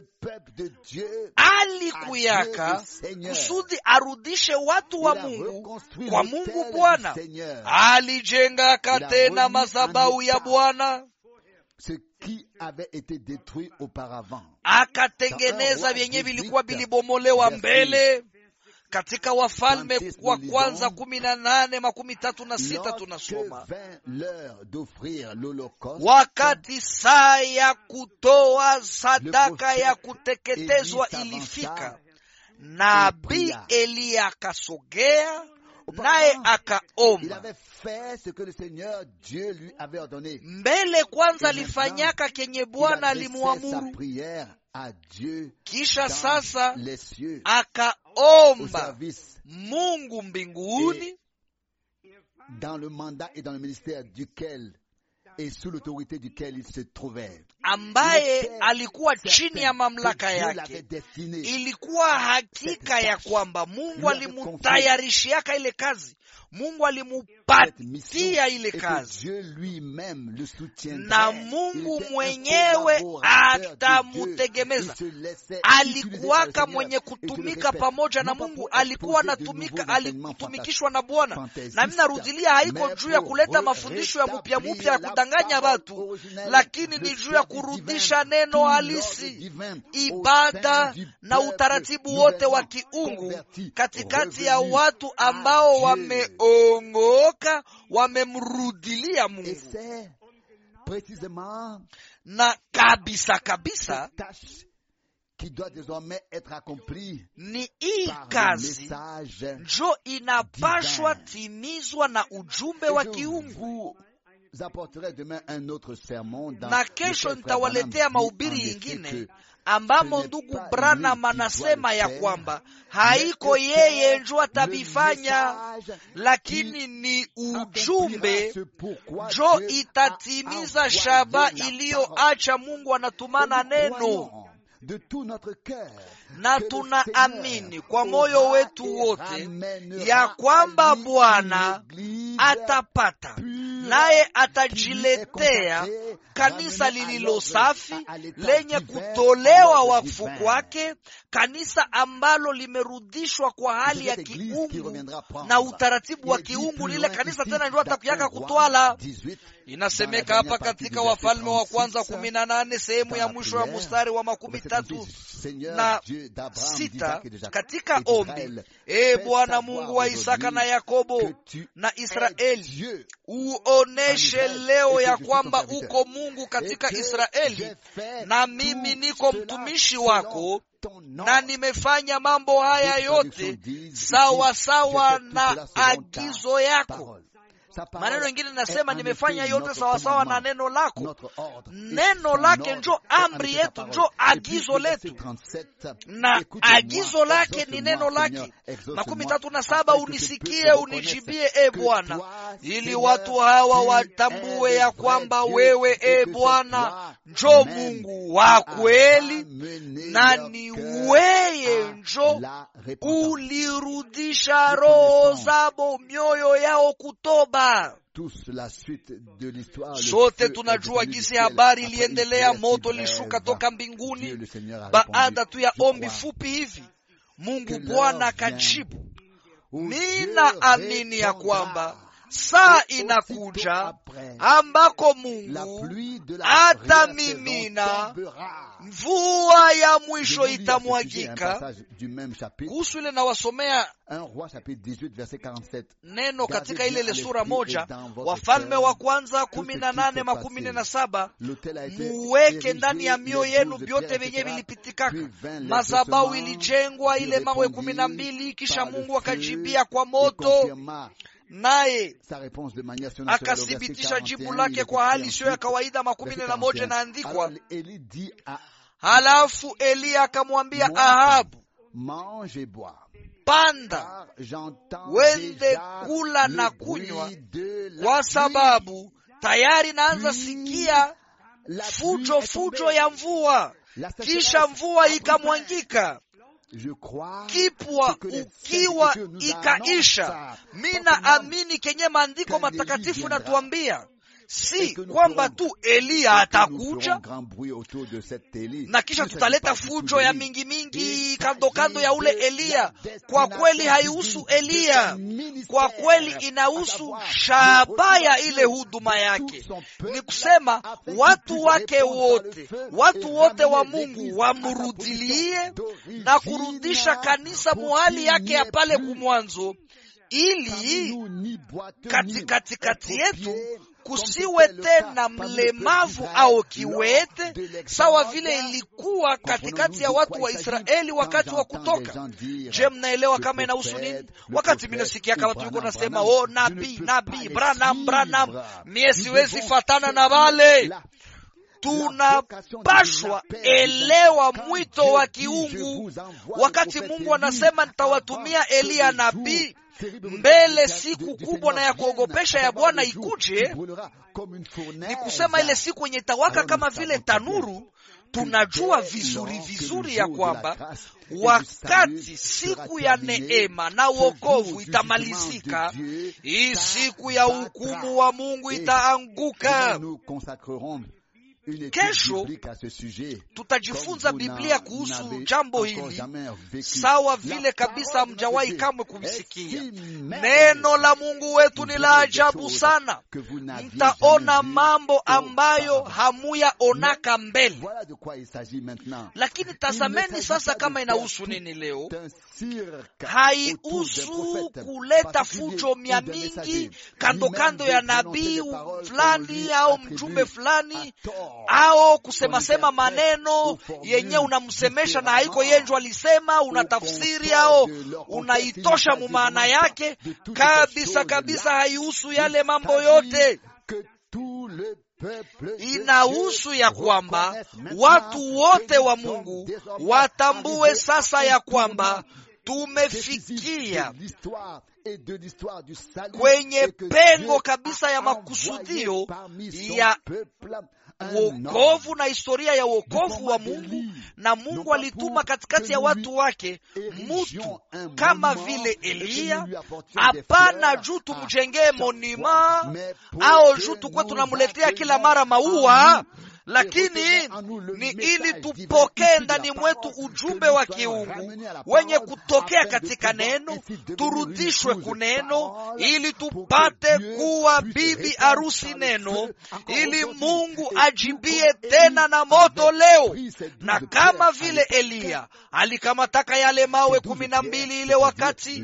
alikuyaka kusudi arudishe watu wa mungu kwa mungu bwana alijengaka tena madhabahu ya bwana ce qui avait été détruit auparavant. akatengeneza vyenye vilikuwa vilibomolewa mbele katika wafalme wa kwanza kumi na nane makumi tatu na sita tunasoma wakati saa ya kutoa sadaka ya kuteketezwa ilifika nabii eliya akasogea naye akaomba mbele kwanza alifanyaka kenye bwana alimuamuru kisha sasa akaomba mungu mbinguni dans le mandat et dans le ministère duquel et sous l'autorité duquel il se trouvait. ambaye alikuwa chini ya mamlaka yake ilikuwa hakika ya kwamba mungu alimutayarishiaka ile kazi mungu alimupatia ile kazi na mungu mwenyewe atamutegemeza alikuwaka mwenye kutumika pamoja na mungu alikuwa anatumika alikutumikishwa na bwana na mi narudilia haiko juu ya kuleta mafundisho ya mupya mupya ya kudanganya watu lakini ni juu ya kurudisha neno halisi ibada na utaratibu wote wa kiungu katikati ya watu ambao wameongoka wamemrudilia mungu na kabisa kabisa qui doit désormais être accompli ni hii kazi njo inapashwa timizwa na ujumbe wa kiungu na kesho nitawaletea mahubiri yingine ambamo ndugu branham anasema ya kwamba haiko yeye njo atavifanya lakini ni ujumbe njo itatimiza shaba iliyoacha mungu anatumana neno na tunaamini kwa moyo wetu wote ya kwamba bwana atapata naye atajiletea kanisa lililo safi lenye kutolewa wakfu kwake kanisa ambalo limerudishwa kwa hali ya kiungu na utaratibu wa kiungu lile kanisa tena ndio atakuyaka kutwala inasemeka hapa katika wafalme wa kwanza kumi na nane sehemu ya mwisho ya mustari wa makumi tatu na sita katika ombi e bwana mungu wa isaka na yakobo na israeli uoneshe leo ya kwamba uko mungu katika israeli na mimi niko mtumishi wako na nimefanya mambo haya yote sawa sawa na agizo yako maneno mengine nasema nimefanya yote sawasawa na neno lako neno lake njo amri yetu njo agizo letu na agizo lake ni neno lake makumi tatu na saba unisikie unijibie e bwana ili watu hawa watambue ya kwamba wewe e bwana njo mungu wa kweli na ni weye njo ulirudisha roho zabo mioyo yao kutoba sote tunajua gisi habari iliendelea moto lishuka toka mbinguni baada tu ya ombi fupi hivi Mungu Bwana akajibu, mina amini ya kwamba saa inakuja ambako Mungu atamimina mvua ya mwisho itamwagika. Kuhusu ile nawasomea neno katika ile ile sura moja, Wafalme wa kwanza kumi na nane makumi nne na saba muweke ndani ya mioyo yenu vyote vyenye vilipitikaka. Mazabau ilijengwa ile mawe kumi na mbili, kisha Mungu akajibia kwa moto naye akathibitisha jibu lake kwa hali isiyo ya kawaida. makumi nne na moja inaandikwa, halafu Eliya akamwambia Ahabu, panda wende kula na kunywa, kwa sababu tayari naanza sikia fujo fujo ya mvua. Kisha mvua ikamwangika kipwa ukiwa ikaisha. Mina amini kenye maandiko matakatifu natuambia si kwamba tu Eliya atakuja na kisha tutaleta fujo ya mingi mingi kando kando ya ule Eliya. Kwa kweli haihusu Eliya, kwa kweli inahusu shabaya ile huduma yake, ni kusema watu wake wote, watu wote wa Mungu wamrudilie na kurudisha kanisa muhali yake ya pale kumwanzo, ili katikati kati yetu kusiwe tena mlemavu au kiwete sawa vile ilikuwa katikati ya watu wa Israeli wakati wa kutoka. Je, mnaelewa kama inahusu nini? Wakati minasikia kama tuliko nasema oh, nabii nabii Branham Branham, mie siwezi fatana na wale tunapashwa elewa mwito wa kiungu. Wakati Mungu anasema nitawatumia Eliya nabii mbele siku kubwa na ya kuogopesha ya Bwana ikuje, ni kusema ile siku yenye itawaka kama vile tanuru. Tunajua vizuri vizuri ya kwamba wakati siku ya neema na wokovu itamalizika, hii siku ya hukumu wa Mungu itaanguka. Kesho tutajifunza Biblia kuhusu jambo hili, sawa vile kabisa mjawahi kamwe kumsikia. Neno la Mungu wetu ni la ajabu sana, mtaona mambo ambayo hamuyaonaka mbele. Lakini tazameni sasa kama inahusu nini leo. Haihusu kuleta fujo mia mingi kando kando ya nabii fulani au mjumbe fulani ao kusemasema maneno yenye unamsemesha na haiko yenjwa alisema, unatafsiri ao unaitosha mumaana yake kabisa kabisa. Haihusu yale mambo yote, inahusu ya kwamba watu wote wa Mungu watambue sasa ya kwamba tumefikia kwenye pengo kabisa ya makusudio ya wokovu na historia ya wokovu wa Mungu. Na Mungu alituma katikati ya watu wake mutu kama vile Eliya, hapana juu tumjengee monima au juu tukwe tunamuletea kila mara maua lakini ni ili tupokee ndani mwetu ujumbe wa kiungu wenye kutokea katika neno, turudishwe kuneno, ili tupate kuwa bibi arusi neno, ili Mungu ajibie tena na moto leo. Na kama vile Eliya alikamataka yale mawe kumi na mbili ile wakati,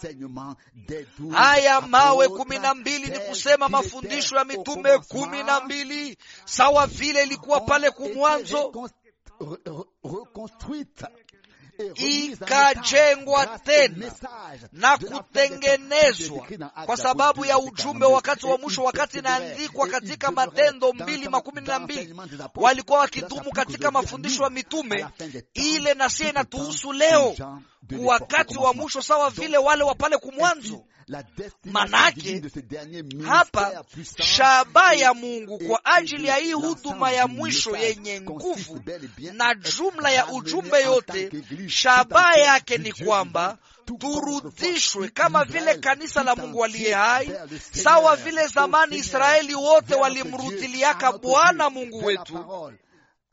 haya mawe kumi na mbili ni kusema mafundisho ya mitume kumi na mbili sawa vile ilikuwa pale kumwanzo ikajengwa tena na kutengenezwa kwa sababu ya ujumbe wakati wa mwisho. Wakati inaandikwa katika Matendo mbili makumi na mbili walikuwa wakidumu katika mafundisho ya mitume ile, na sie inatuhusu leo wakati wa mwisho sawa vile wale wa pale kumwanzo. Manake hapa shaba ya Mungu kwa ajili ya hii huduma ya mwisho yenye nguvu na jumla ya ujumbe yote, shaba yake ni kwamba turudishwe kama vile kanisa la Mungu aliye hai, sawa vile zamani Israeli wote walimrudiliaka Bwana Mungu wetu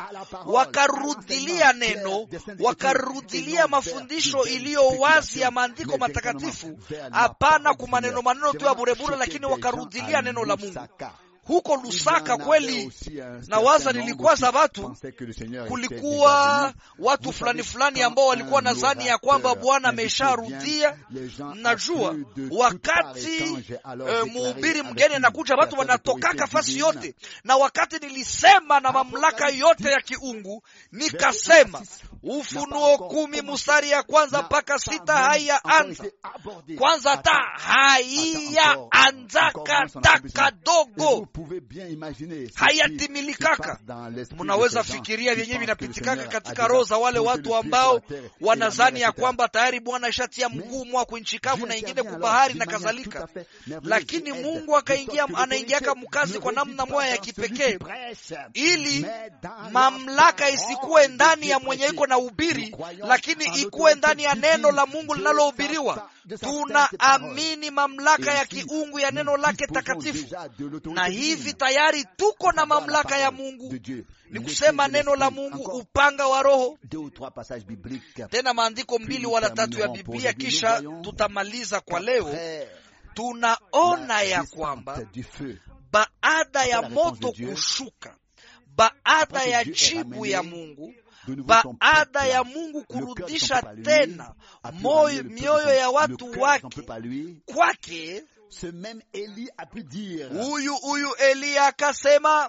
wakarudilia neno, wakarudilia mafundisho iliyo wazi ya maandiko matakatifu, hapana kwa maneno maneno tu ya burebure, lakini wakarudilia neno la Mungu huko Lusaka kweli, na waza nilikuwa za watu, kulikuwa watu fulani fulani ambao walikuwa nadhani ya kwamba Bwana amesharudia. Najua wakati uh, muhubiri mgeni anakuja, watu wanatokaka fasi yote, na wakati nilisema na mamlaka yote ya kiungu nikasema Ufunuo kumi mustari ya kwanza mpaka sita haiya anza kwanza, ta haiya anzaka ta kadogo hayatimilikaka. Munaweza fikiria vyenyewe vinapitikaka katika roho za wale watu ambao wanazani ya kwamba tayari Bwana ishatia mguu mwa kunchi kavu na ingine kubahari na kadhalika, lakini Mungu akaingia, anaingiaka mkazi kwa namna moya ya kipekee, ili mamlaka isikuwe ndani ya mwenye iko na ubiri, lakini ikuwe ndani ya neno la Mungu linalohubiriwa. Tunaamini mamlaka ya kiungu ya neno lake takatifu, na hivi tayari tuko na mamlaka ya Mungu, ni kusema neno la Mungu, upanga wa Roho. Tena maandiko mbili wala tatu ya Biblia, kisha tutamaliza kwa leo. Tunaona ya kwamba baada ya moto kushuka, baada ya jibu ya Mungu baada ya Mungu kurudisha tena moyo mioyo ya watu wake kwake, huyu huyu Eliya akasema,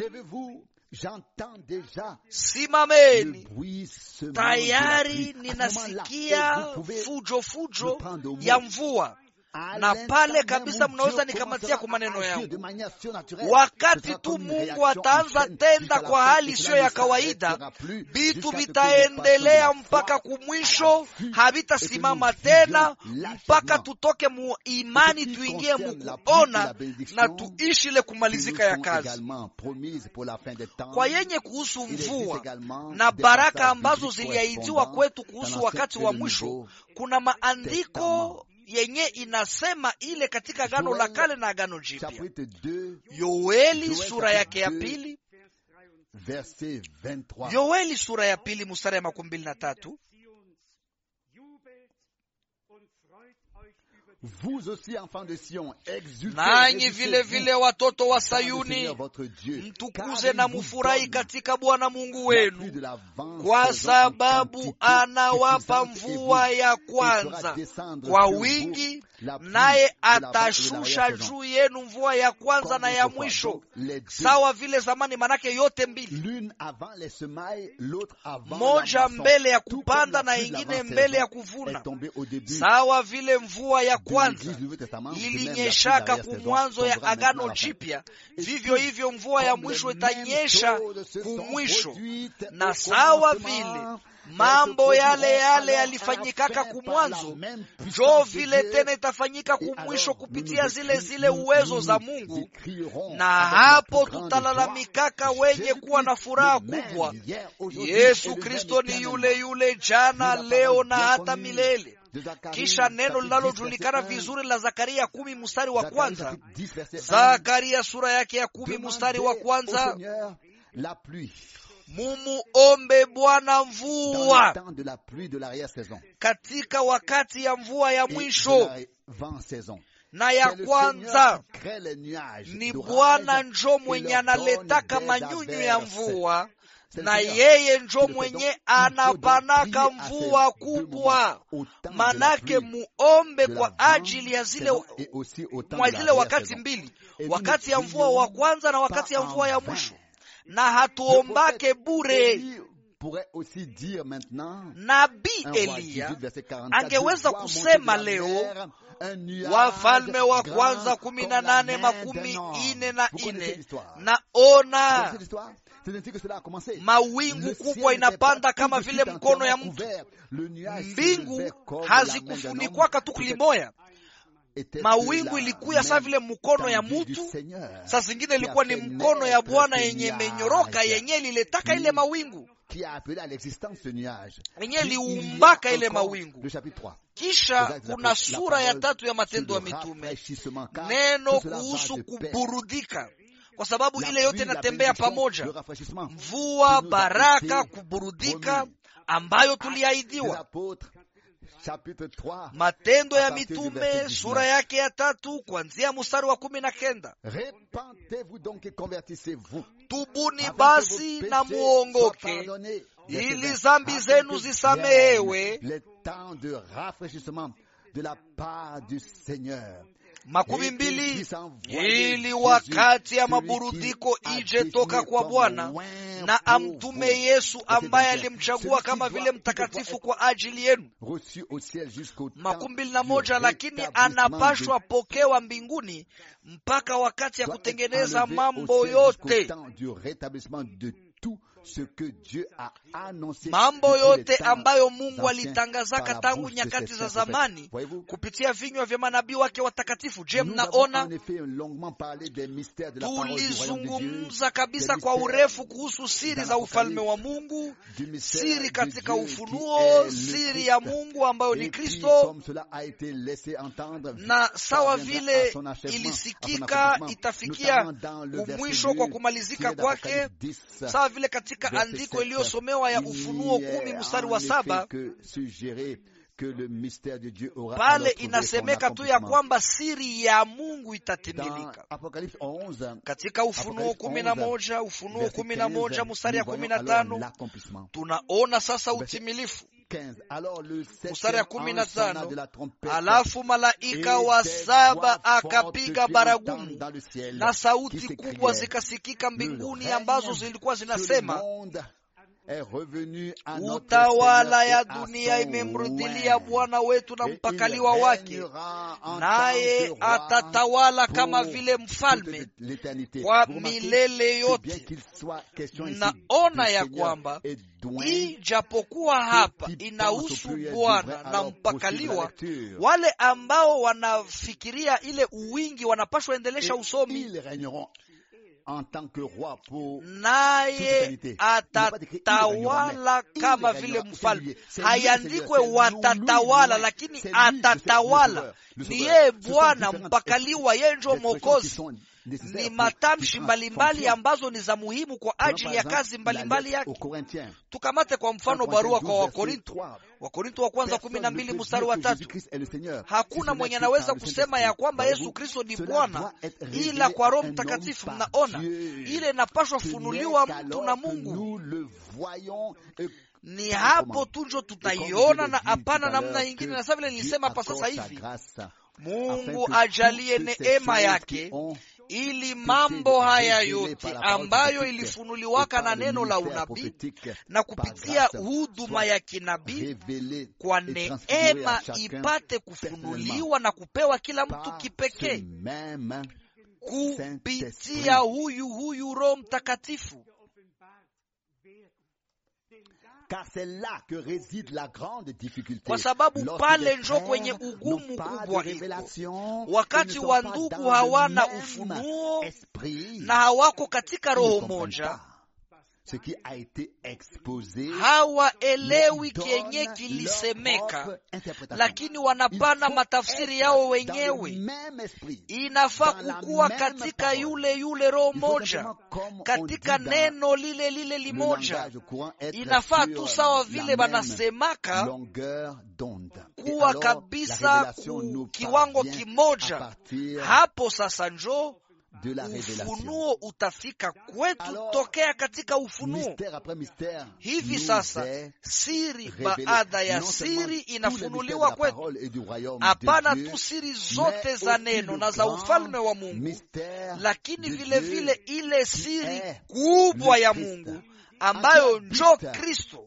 simameni, tayari ninasikia fujo fujo ya mvua na pale kabisa mnaweza nikamatia kwa maneno yangu. Wakati tu Mungu ataanza tenda kwa hali isiyo ya kawaida, vitu vitaendelea mpaka kumwisho, havitasimama tena mpaka tutoke mu imani tuingie mukuona na tuishi ile kumalizika ya kazi. Kwa yenye kuhusu mvua na baraka ambazo ziliahidiwa kwetu kuhusu wakati wa mwisho, kuna maandiko yenye inasema ile katika Agano la Kale na Agano Jipya. Yoeli sura yake ya pili, Yoeli sura ya pili mstari ya makumi mbili na tatu nanyi vile vile watoto wa Sayuni, mtukuze na mufurahi katika Bwana Mungu wenu, kwa sababu anawapa mvua ya kwanza kwa wingi, naye atashusha juu yenu mvua ya kwanza na ya mwisho, sawa vile zamani. Manake yote mbili, moja mbele ya kupanda na ingine mbele ya kuvuna, sawa vile mvua ya kwanza ilinyeshaka kumwanzo ya Agano Jipya, vivyo hivyo mvua ya mwisho itanyesha kumwisho, na sawa vile mambo yale yale yalifanyikaka kumwanzo, jo vile tena itafanyika kumwisho kupitia zile zile uwezo za Mungu. Na hapo tutalalamikaka wenye kuwa na furaha kubwa, Yesu Kristo ni yule yule jana, leo na hata milele. Kisha neno linalojulikana vizuri la Zakaria kumi mstari wa kwanza. Zakaria sura yake ya kumi mstari wa kwanza Mumuombe Bwana mvua katika wakati ya mvua ya mwisho na ya kwanza. Ni Bwana njo mwenye analetaka manyunyu ya mvua na yeye njo mwenye anapanaka mvua kubwa. Manake muombe kwa ajili ya zile mwa zile wakati mbili, wakati ya mvua wa kwanza na wakati ya mvua ya mwisho, na hatuombake bure. Nabii Eliya angeweza kusema leo Wafalme wa kwanza kumi na nane makumi ine na ine naona mawingu kubwa inapanda kama vile mkono ya mtu. Mbingu hazikufunikwaka tu kulimoya, mawingu ilikuya saa vile mkono ya mutu. Saa zingine ilikuwa ni mkono ya Bwana yenye menyoroka, yenye liletaka ile mawingu yenye liumbaka ile mawingu. Kisha kuna sura ya tatu ya Matendo ya Mitume, neno kuhusu kuburudika kwa sababu ile yote inatembea pamoja mvua baraka kuburudika ambayo tuliahidiwa matendo ya mitume sura yake ya tatu kuanzia mstari wa kumi na kenda tubuni basi na muongoke ili zambi zenu zisamehewe makumi mbili ili wakati ya maburudiko ije toka kwa Bwana na amtume Yesu ambaye alimchagua kama vile mtakatifu kwa ajili yenu. makumi mbili na moja lakini anapashwa pokewa mbinguni mpaka wakati ya kutengeneza mambo yote mambo yote ambayo Mungu alitangazaka tangu nyakati za zamani kupitia vinywa vya manabii wake watakatifu. Je, mnaona tulizungumza kabisa kwa urefu kuhusu siri za ufalme wa Mungu, siri katika ufunuo, siri ya Mungu ambayo ni Kristo, na sawa vile ilisikika itafikia umwisho kwa kumalizika kwake, sawa vile katika andiko iliyosomewa ya Ufunuo kumi mstari wa saba pale inasemeka tu ya kwamba siri ya Mungu itatimilika. Katika Ufunuo kumi na moja Ufunuo kumi na moja mstari ya kumi na tano tunaona sasa utimilifu mstari ya kumi na tano alafu malaika wa saba akapiga baragumu na sauti kubwa zikasikika mbinguni ambazo zilikuwa zinasema utawala ya dunia imemrudilia Bwana wetu na mpakaliwa wake, naye atatawala kama vile mfalme kwa milele yote. Naona ya kwamba ijapokuwa hapa inahusu Bwana na mpakaliwa, wale ambao wanafikiria ile uwingi wanapashwa endelesha usomi naye atatawala kama vile mfalme. Hayandikwe watatawala, lakini atatawala. Ni yeye Bwana mpakaliwa, yeye njo Mwokozi. Ni matamshi mbalimbali ambazo ni za muhimu kwa ajili ya kazi mbalimbali yake. Tukamate kwa mfano barua kwa Wakorinto, Wakorinto wa kwanza kumi na mbili mstari wa tatu. Hakuna mwenye anaweza kusema ya kwamba Yesu Kristo ni Bwana ila kwa Roho Mtakatifu. Mnaona ile inapashwa funuliwa mtu na Mungu ni hapo tu njo tutaiona na hapana namna nyingine. Na sasa vile nilisema hapa sasa hivi, Mungu ajalie neema yake ili mambo haya yote ambayo ilifunuliwaka na neno la unabii na kupitia huduma ya kinabii kwa neema ipate kufunuliwa na kupewa kila mtu kipekee kupitia huyu huyu Roho Mtakatifu. Kwa sababu pale njo kwenye ugumu kubwa iko, wakati wa ndugu hawana ufunuo na hawako katika roho moja, hawaelewi kenye kilisemeka, lakini wanapana matafsiri yao wenyewe. Inafaa kukuwa katika yule yule roho moja, katika neno lile lile limoja. Inafaa tu sawa vile wanasemaka kuwa kabisa ku kiwango kimoja. Hapo sasa njo ufunuo utafika kwetu tokea katika ufunuo. Hivi sasa siri baada ya siri inafunuliwa kwetu, hapana tu siri zote za neno na za ufalme wa Mungu, lakini vile vile ile siri kubwa ya Mungu ambayo njo Kristo,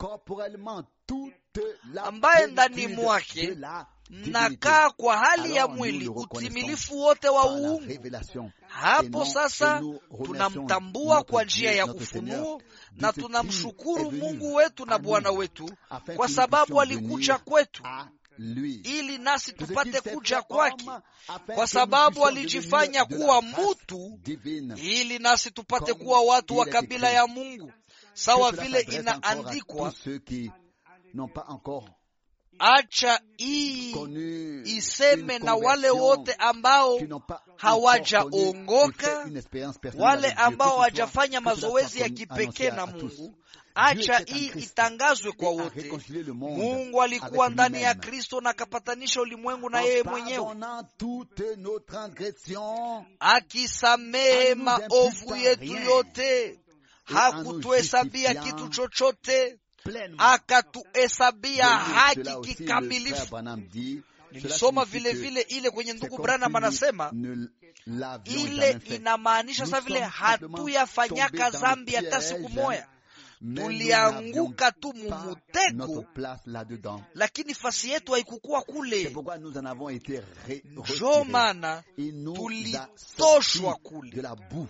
ambaye ndani mwake mnakaa kwa hali ya mwili utimilifu wote wa uungu. Hapo sasa tunamtambua kwa njia ya ufunuo na tunamshukuru Mungu wetu na Bwana wetu kwa sababu alikuja kwetu ili nasi tupate kuja kwake, kwa sababu alijifanya kuwa mutu ili nasi tupate kuwa watu wa kabila ya Mungu, sawa vile inaandikwa acha hii connu iseme une na wale conversion wote ambao qui n'ont pas hawajaongoka, encore connu et fait une expérience personnelle wale avec Dieu, ambao que ce soit- hawajafanya que cela soit mazoezi ya connu, kipekee annoncé na à tous. Mungu. Dieu Acha était en hii Christ itangazwe kwa et a wote. réconcilié le monde Mungu alikuwa avec ndani ya lui-même. Kristo na akapatanisha ulimwengu na En yeye mwenyewe, pardonnant toutes nos transgressions akisamehe Nous maovu imputa yetu rien. yote, Et en hakutuhesabia nous kitu justifiant chochote, pleinement. akatuhesabia Cela haki aussi, le frère kikamilifu. Branham dit, cela Nilisoma signifie vile que vile ile kwenye c'est ndugu comme Branham si nous anasema ne l'avions ile jamais fait. inamaanisha Nous sa vile sommes simplement hatuyafanyaka tombés dans le zambi hata piège, siku moya, mais nous tulianguka tu n'avions pas mumutego, notre place là-dedans. lakini fasi yetu haikukuwa C'est kule. pourquoi nous en avons été ré- Njo retirés. maana Il nous a tulitoshwa sortis kule. de la bouffe.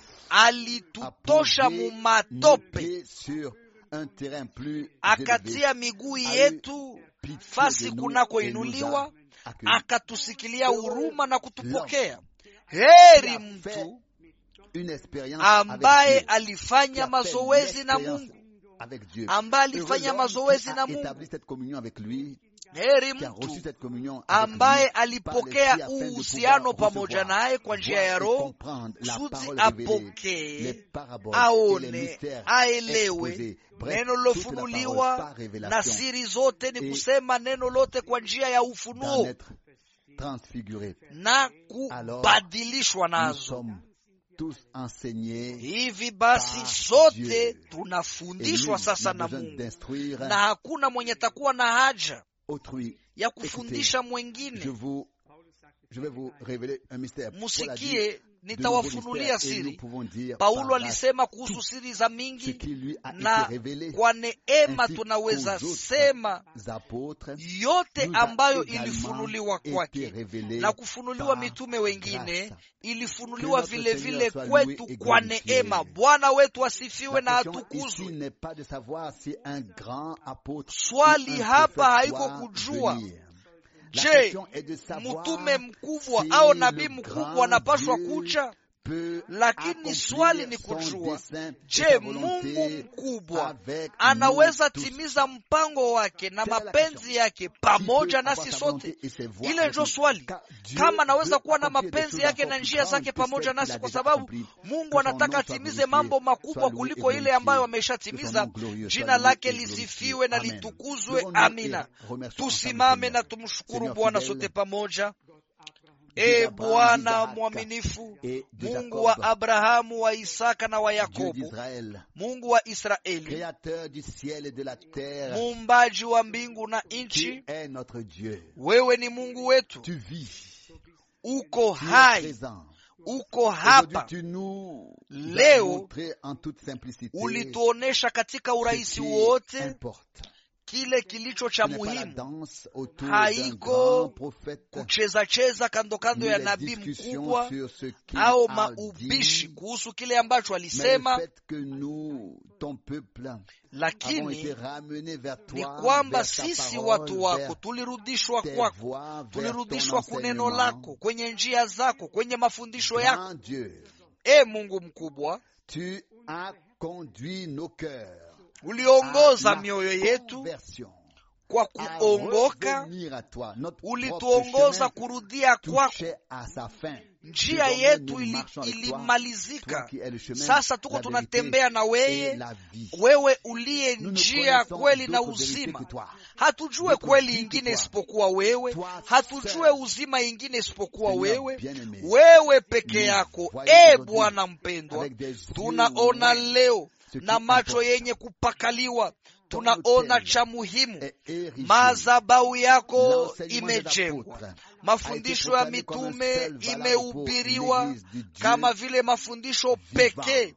alitutosha a posé nos mumatope, pieds sur un terrain plus élevé. akatia miguu A eu yetu pitié fasi de nous kunakoinuliwa, et nous a accueillis. akatusikilia huruma na kutupokea. Qui Heri a fait mtu une expérience ambaye avec Dieu. Qui alifanya a fait mazoezi na l'expérience Mungu, avec Dieu. ambaye Heureux alifanya l'homme mazoezi qui na a Mungu. établi cette communion avec lui, Heri qui a reçu mtu cette communion avec ambaye lui, par alipokea l'esprit afin de uhusiano pouvoir pamoja recevoir, naye kwa njia ya voir et Roho comprendre la kusudi parole révélée, les apokee, paraboles et les aone, mystères aelewe exposés. Bref, neno toute la parole lilofunuliwa par na révélation siri zote, ni Et kusema neno lote kwa njia ya d'en ufunuo être transfiguré. na Alors, kubadilishwa Nous nazo. sommes tous enseignés Hivi basi par sote Dieu. et nul tunafundishwa sasa n'a na besoin Mungu, d'instruire na hakuna mwenye takuwa na haja autrui. ya kufundisha Je mwengine. vous, je vais vous révéler un mystère. Paul a dit Musikie, de nouveaux nitawafunulia mystères et nous siri. pouvons dire Paulo par grâce alisema kuhusu siri za ce mingi, qui lui a na été révélé kwa neema ainsi tunaweza qu'aux autres sema apôtres yote nous a ambayo également ilifunuliwa été kwake révélé na kufunuliwa par mitume wengine grâce. ilifunuliwa Que notre vile Seigneur vile soit loué kwetu et kwa glorifié. neema. Bwana wetu asifiwe na La question ici atukuzwe. n'est pas de savoir si un grand apôtre Swali ou un hapa prophète haiko doit kujua venir. La je question est de savoir mtume mkubwa si au le nabii grand mkubwa anapashwa Dieu kuja, peut lakini accomplir swali ni son kujua, dessein et je sa Mungu volonté mkubwa avec anaweza nous tous. timiza mpango wake na Telle la mapenzi question. yake Qui pamoja peut nasi avoir sa sote. volonté et ses voies Ile avec njo nous? swali, Car Dieu kama anaweza veut kuwa na accomplir des mapenzi choses yake encore na plus njia grandes zake que pamoja celles qu'il nasi, a kwa déjà sababu accomplies. Mungu Que son anataka nom soit atimize glorifié, mambo soit makubwa loué et kuliko ile glorifié. ambayo Que son ameshatimiza. nom glorieux soit Jina loué lake et glorifié. lisifiwe na Amen. litukuzwe. Levons-nous Amina. et remercions ensemble Tusimame le na Seigneur. tumshukuru Seigneur Bwana fidèle, sote pamoja. Dieu E d'Abraham, Bwana d'Isaac mwaminifu, et de Mungu wa Jacob, Abrahamu, wa Isaka na wa Dieu Yakobo, d'Israël, Mungu wa Israeli, créateur du ciel et de la terre, muumbaji wa mbingu na qui nchi, est notre Dieu. wewe ni Mungu wetu, Tu vis, uko tu es hai, présent. uko Aujourd'hui, hapa. tu nous as Leo, montré en toute simplicité Ulituonesha katika ce urahisi qui wote importe. kile kilicho Ce cha n'est pas la muhimu, danse autour Haiko d'un grand prophète, kucheza cheza kando kando ni ya les nabii discussions mkubwa sur ce qu'il au a maubishi dit, kuhusu kile ambacho mais le alisema, fait que nous, ton peuple, avons été lakini ramenés vers ni toi, kwamba vers ta sisi parole, watu wako vers tulirudishwa tes kwako, voies, vers ton tulirudishwa kuneno enseignement. lako, kwenye njia zako, kwenye mafundisho yako. Grand Dieu, E Mungu mkubwa, tu as conduit nos cœurs uliongoza à la mioyo yetu conversion, kwa à kuongoka, revenir à toi. Notre propre ulituongoza chemin kurudia kwako. touchait à sa fin. Njia Désormais, yetu nous ili- marchons avec toi, toi ilimalizika. qui es le chemin, Sasa tuko la vérité tunatembea na et weye, la vie. wewe uliye Nous ne njia, connaissons kweli na d'autre vérité uzima. que toi. Hatujue D'autre kweli vie que ingine toi. isipokuwa wewe, Toi hatujue seul. uzima ingine isipokuwa Seigneur wewe, bien-aimé, wewe peke nous yako. voyons E aujourd'hui Bwana mpendwa, avec des yeux tunaona leo ce qui na macho importe. yenye kupakaliwa, Ton tunaona autel cha muhimu. est érigé. Madhabahu yako L'enseignement des imejengwa, apôtres mafundisho a ya été proclamé comme un mitume seul valable imehubiriwa pour l'Église du Dieu kama vile mafundisho vivant. pekee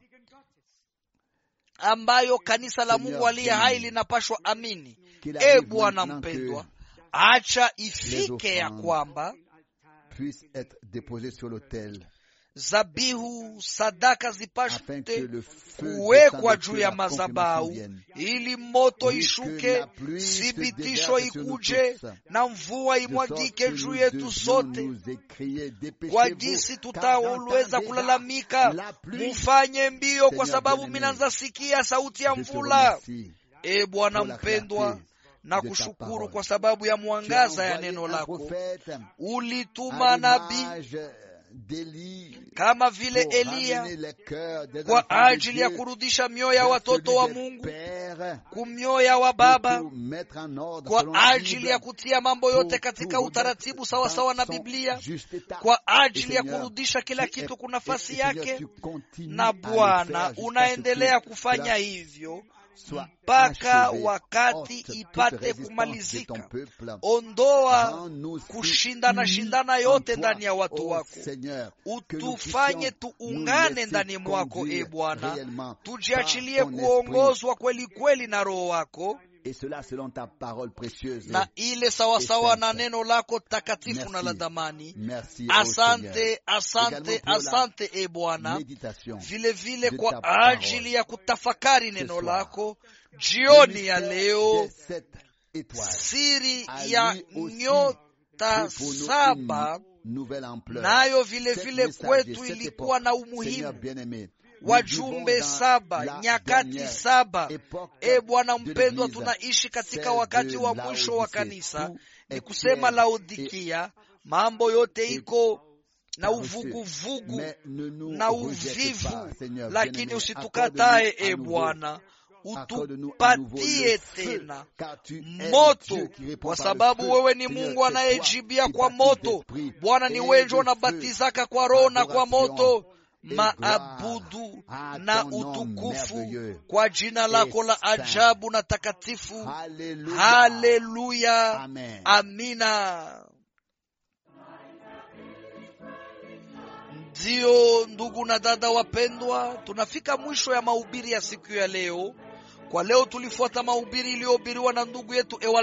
ambayo kanisa la Seigneur Mungu aliye bien-aimé, hai linapashwa amini. qu'il E arrive Bwana maintenant mpendwa, que acha ifike ya offrandes kwamba puisse être déposé sur l'autel zabihu sadaka afin que zipashwe le feu kuwekwa descende, juu que ya la confirmation madhabahu vienne. ili moto Oui, que ishuke, la pluie se thibitisho déverse sur nous ikuje tous, na mvua de sorte imwagike que juu nous yetu devions sote, nous écrier, kwa dépêchez-vous, jinsi car j'entends tutaweza déjà kulalamika, la pluie. mufanye mbio, kwa Seigneur sababu bien-aimé, minaanza sikia sauti ya Je te mvula. remercie E Bwana pour la mpendwa, clarté na kushukuru kwa sababu ya mwangaza ya neno lako. Ulituma nabii kama vile Eliya kwa ajili ya kurudisha mioyo ya watoto wa Mungu kumioyo wa baba, kwa ajili ya kutia mambo yote katika utaratibu sawasawa na Biblia, kwa ajili ya kurudisha kila kitu kwa nafasi yake. Na Bwana, unaendelea kufanya hivyo mpaka wakati ipate kumalizika. Ondoa kushindana shindana yote ndani ya watu wako, utufanye tuungane ndani mwako. E Bwana, tujiachilie kuongozwa kweli kweli na Roho wako na ile sawasawa na neno lako takatifu na la damani. Asante, asante, asante e Bwana, vilevile kwa ajili ya kutafakari neno lako jioni ya leo. Siri ya nyota saba nayo vilevile kwetu ilikuwa na umuhimu wajumbe saba, nyakati saba. E Bwana mpendwa, tunaishi katika wakati wa mwisho wa kanisa, ni kusema Laodikia. Mambo yote iko na uvuguvugu na uvivu, lakini usitukatae e Bwana, utupatie tena moto, kwa sababu wewe ni Mungu anayejibia kwa moto. Bwana, ni wewe unabatizaka kwa Roho na kwa moto maabudu na utukufu kwa jina lako la ajabu na takatifu. Haleluya, amina. Ndiyo, ndugu na dada wapendwa, tunafika mwisho ya mahubiri ya siku ya leo. Kwa leo tulifuata mahubiri iliyohubiriwa na ndugu yetu Ewal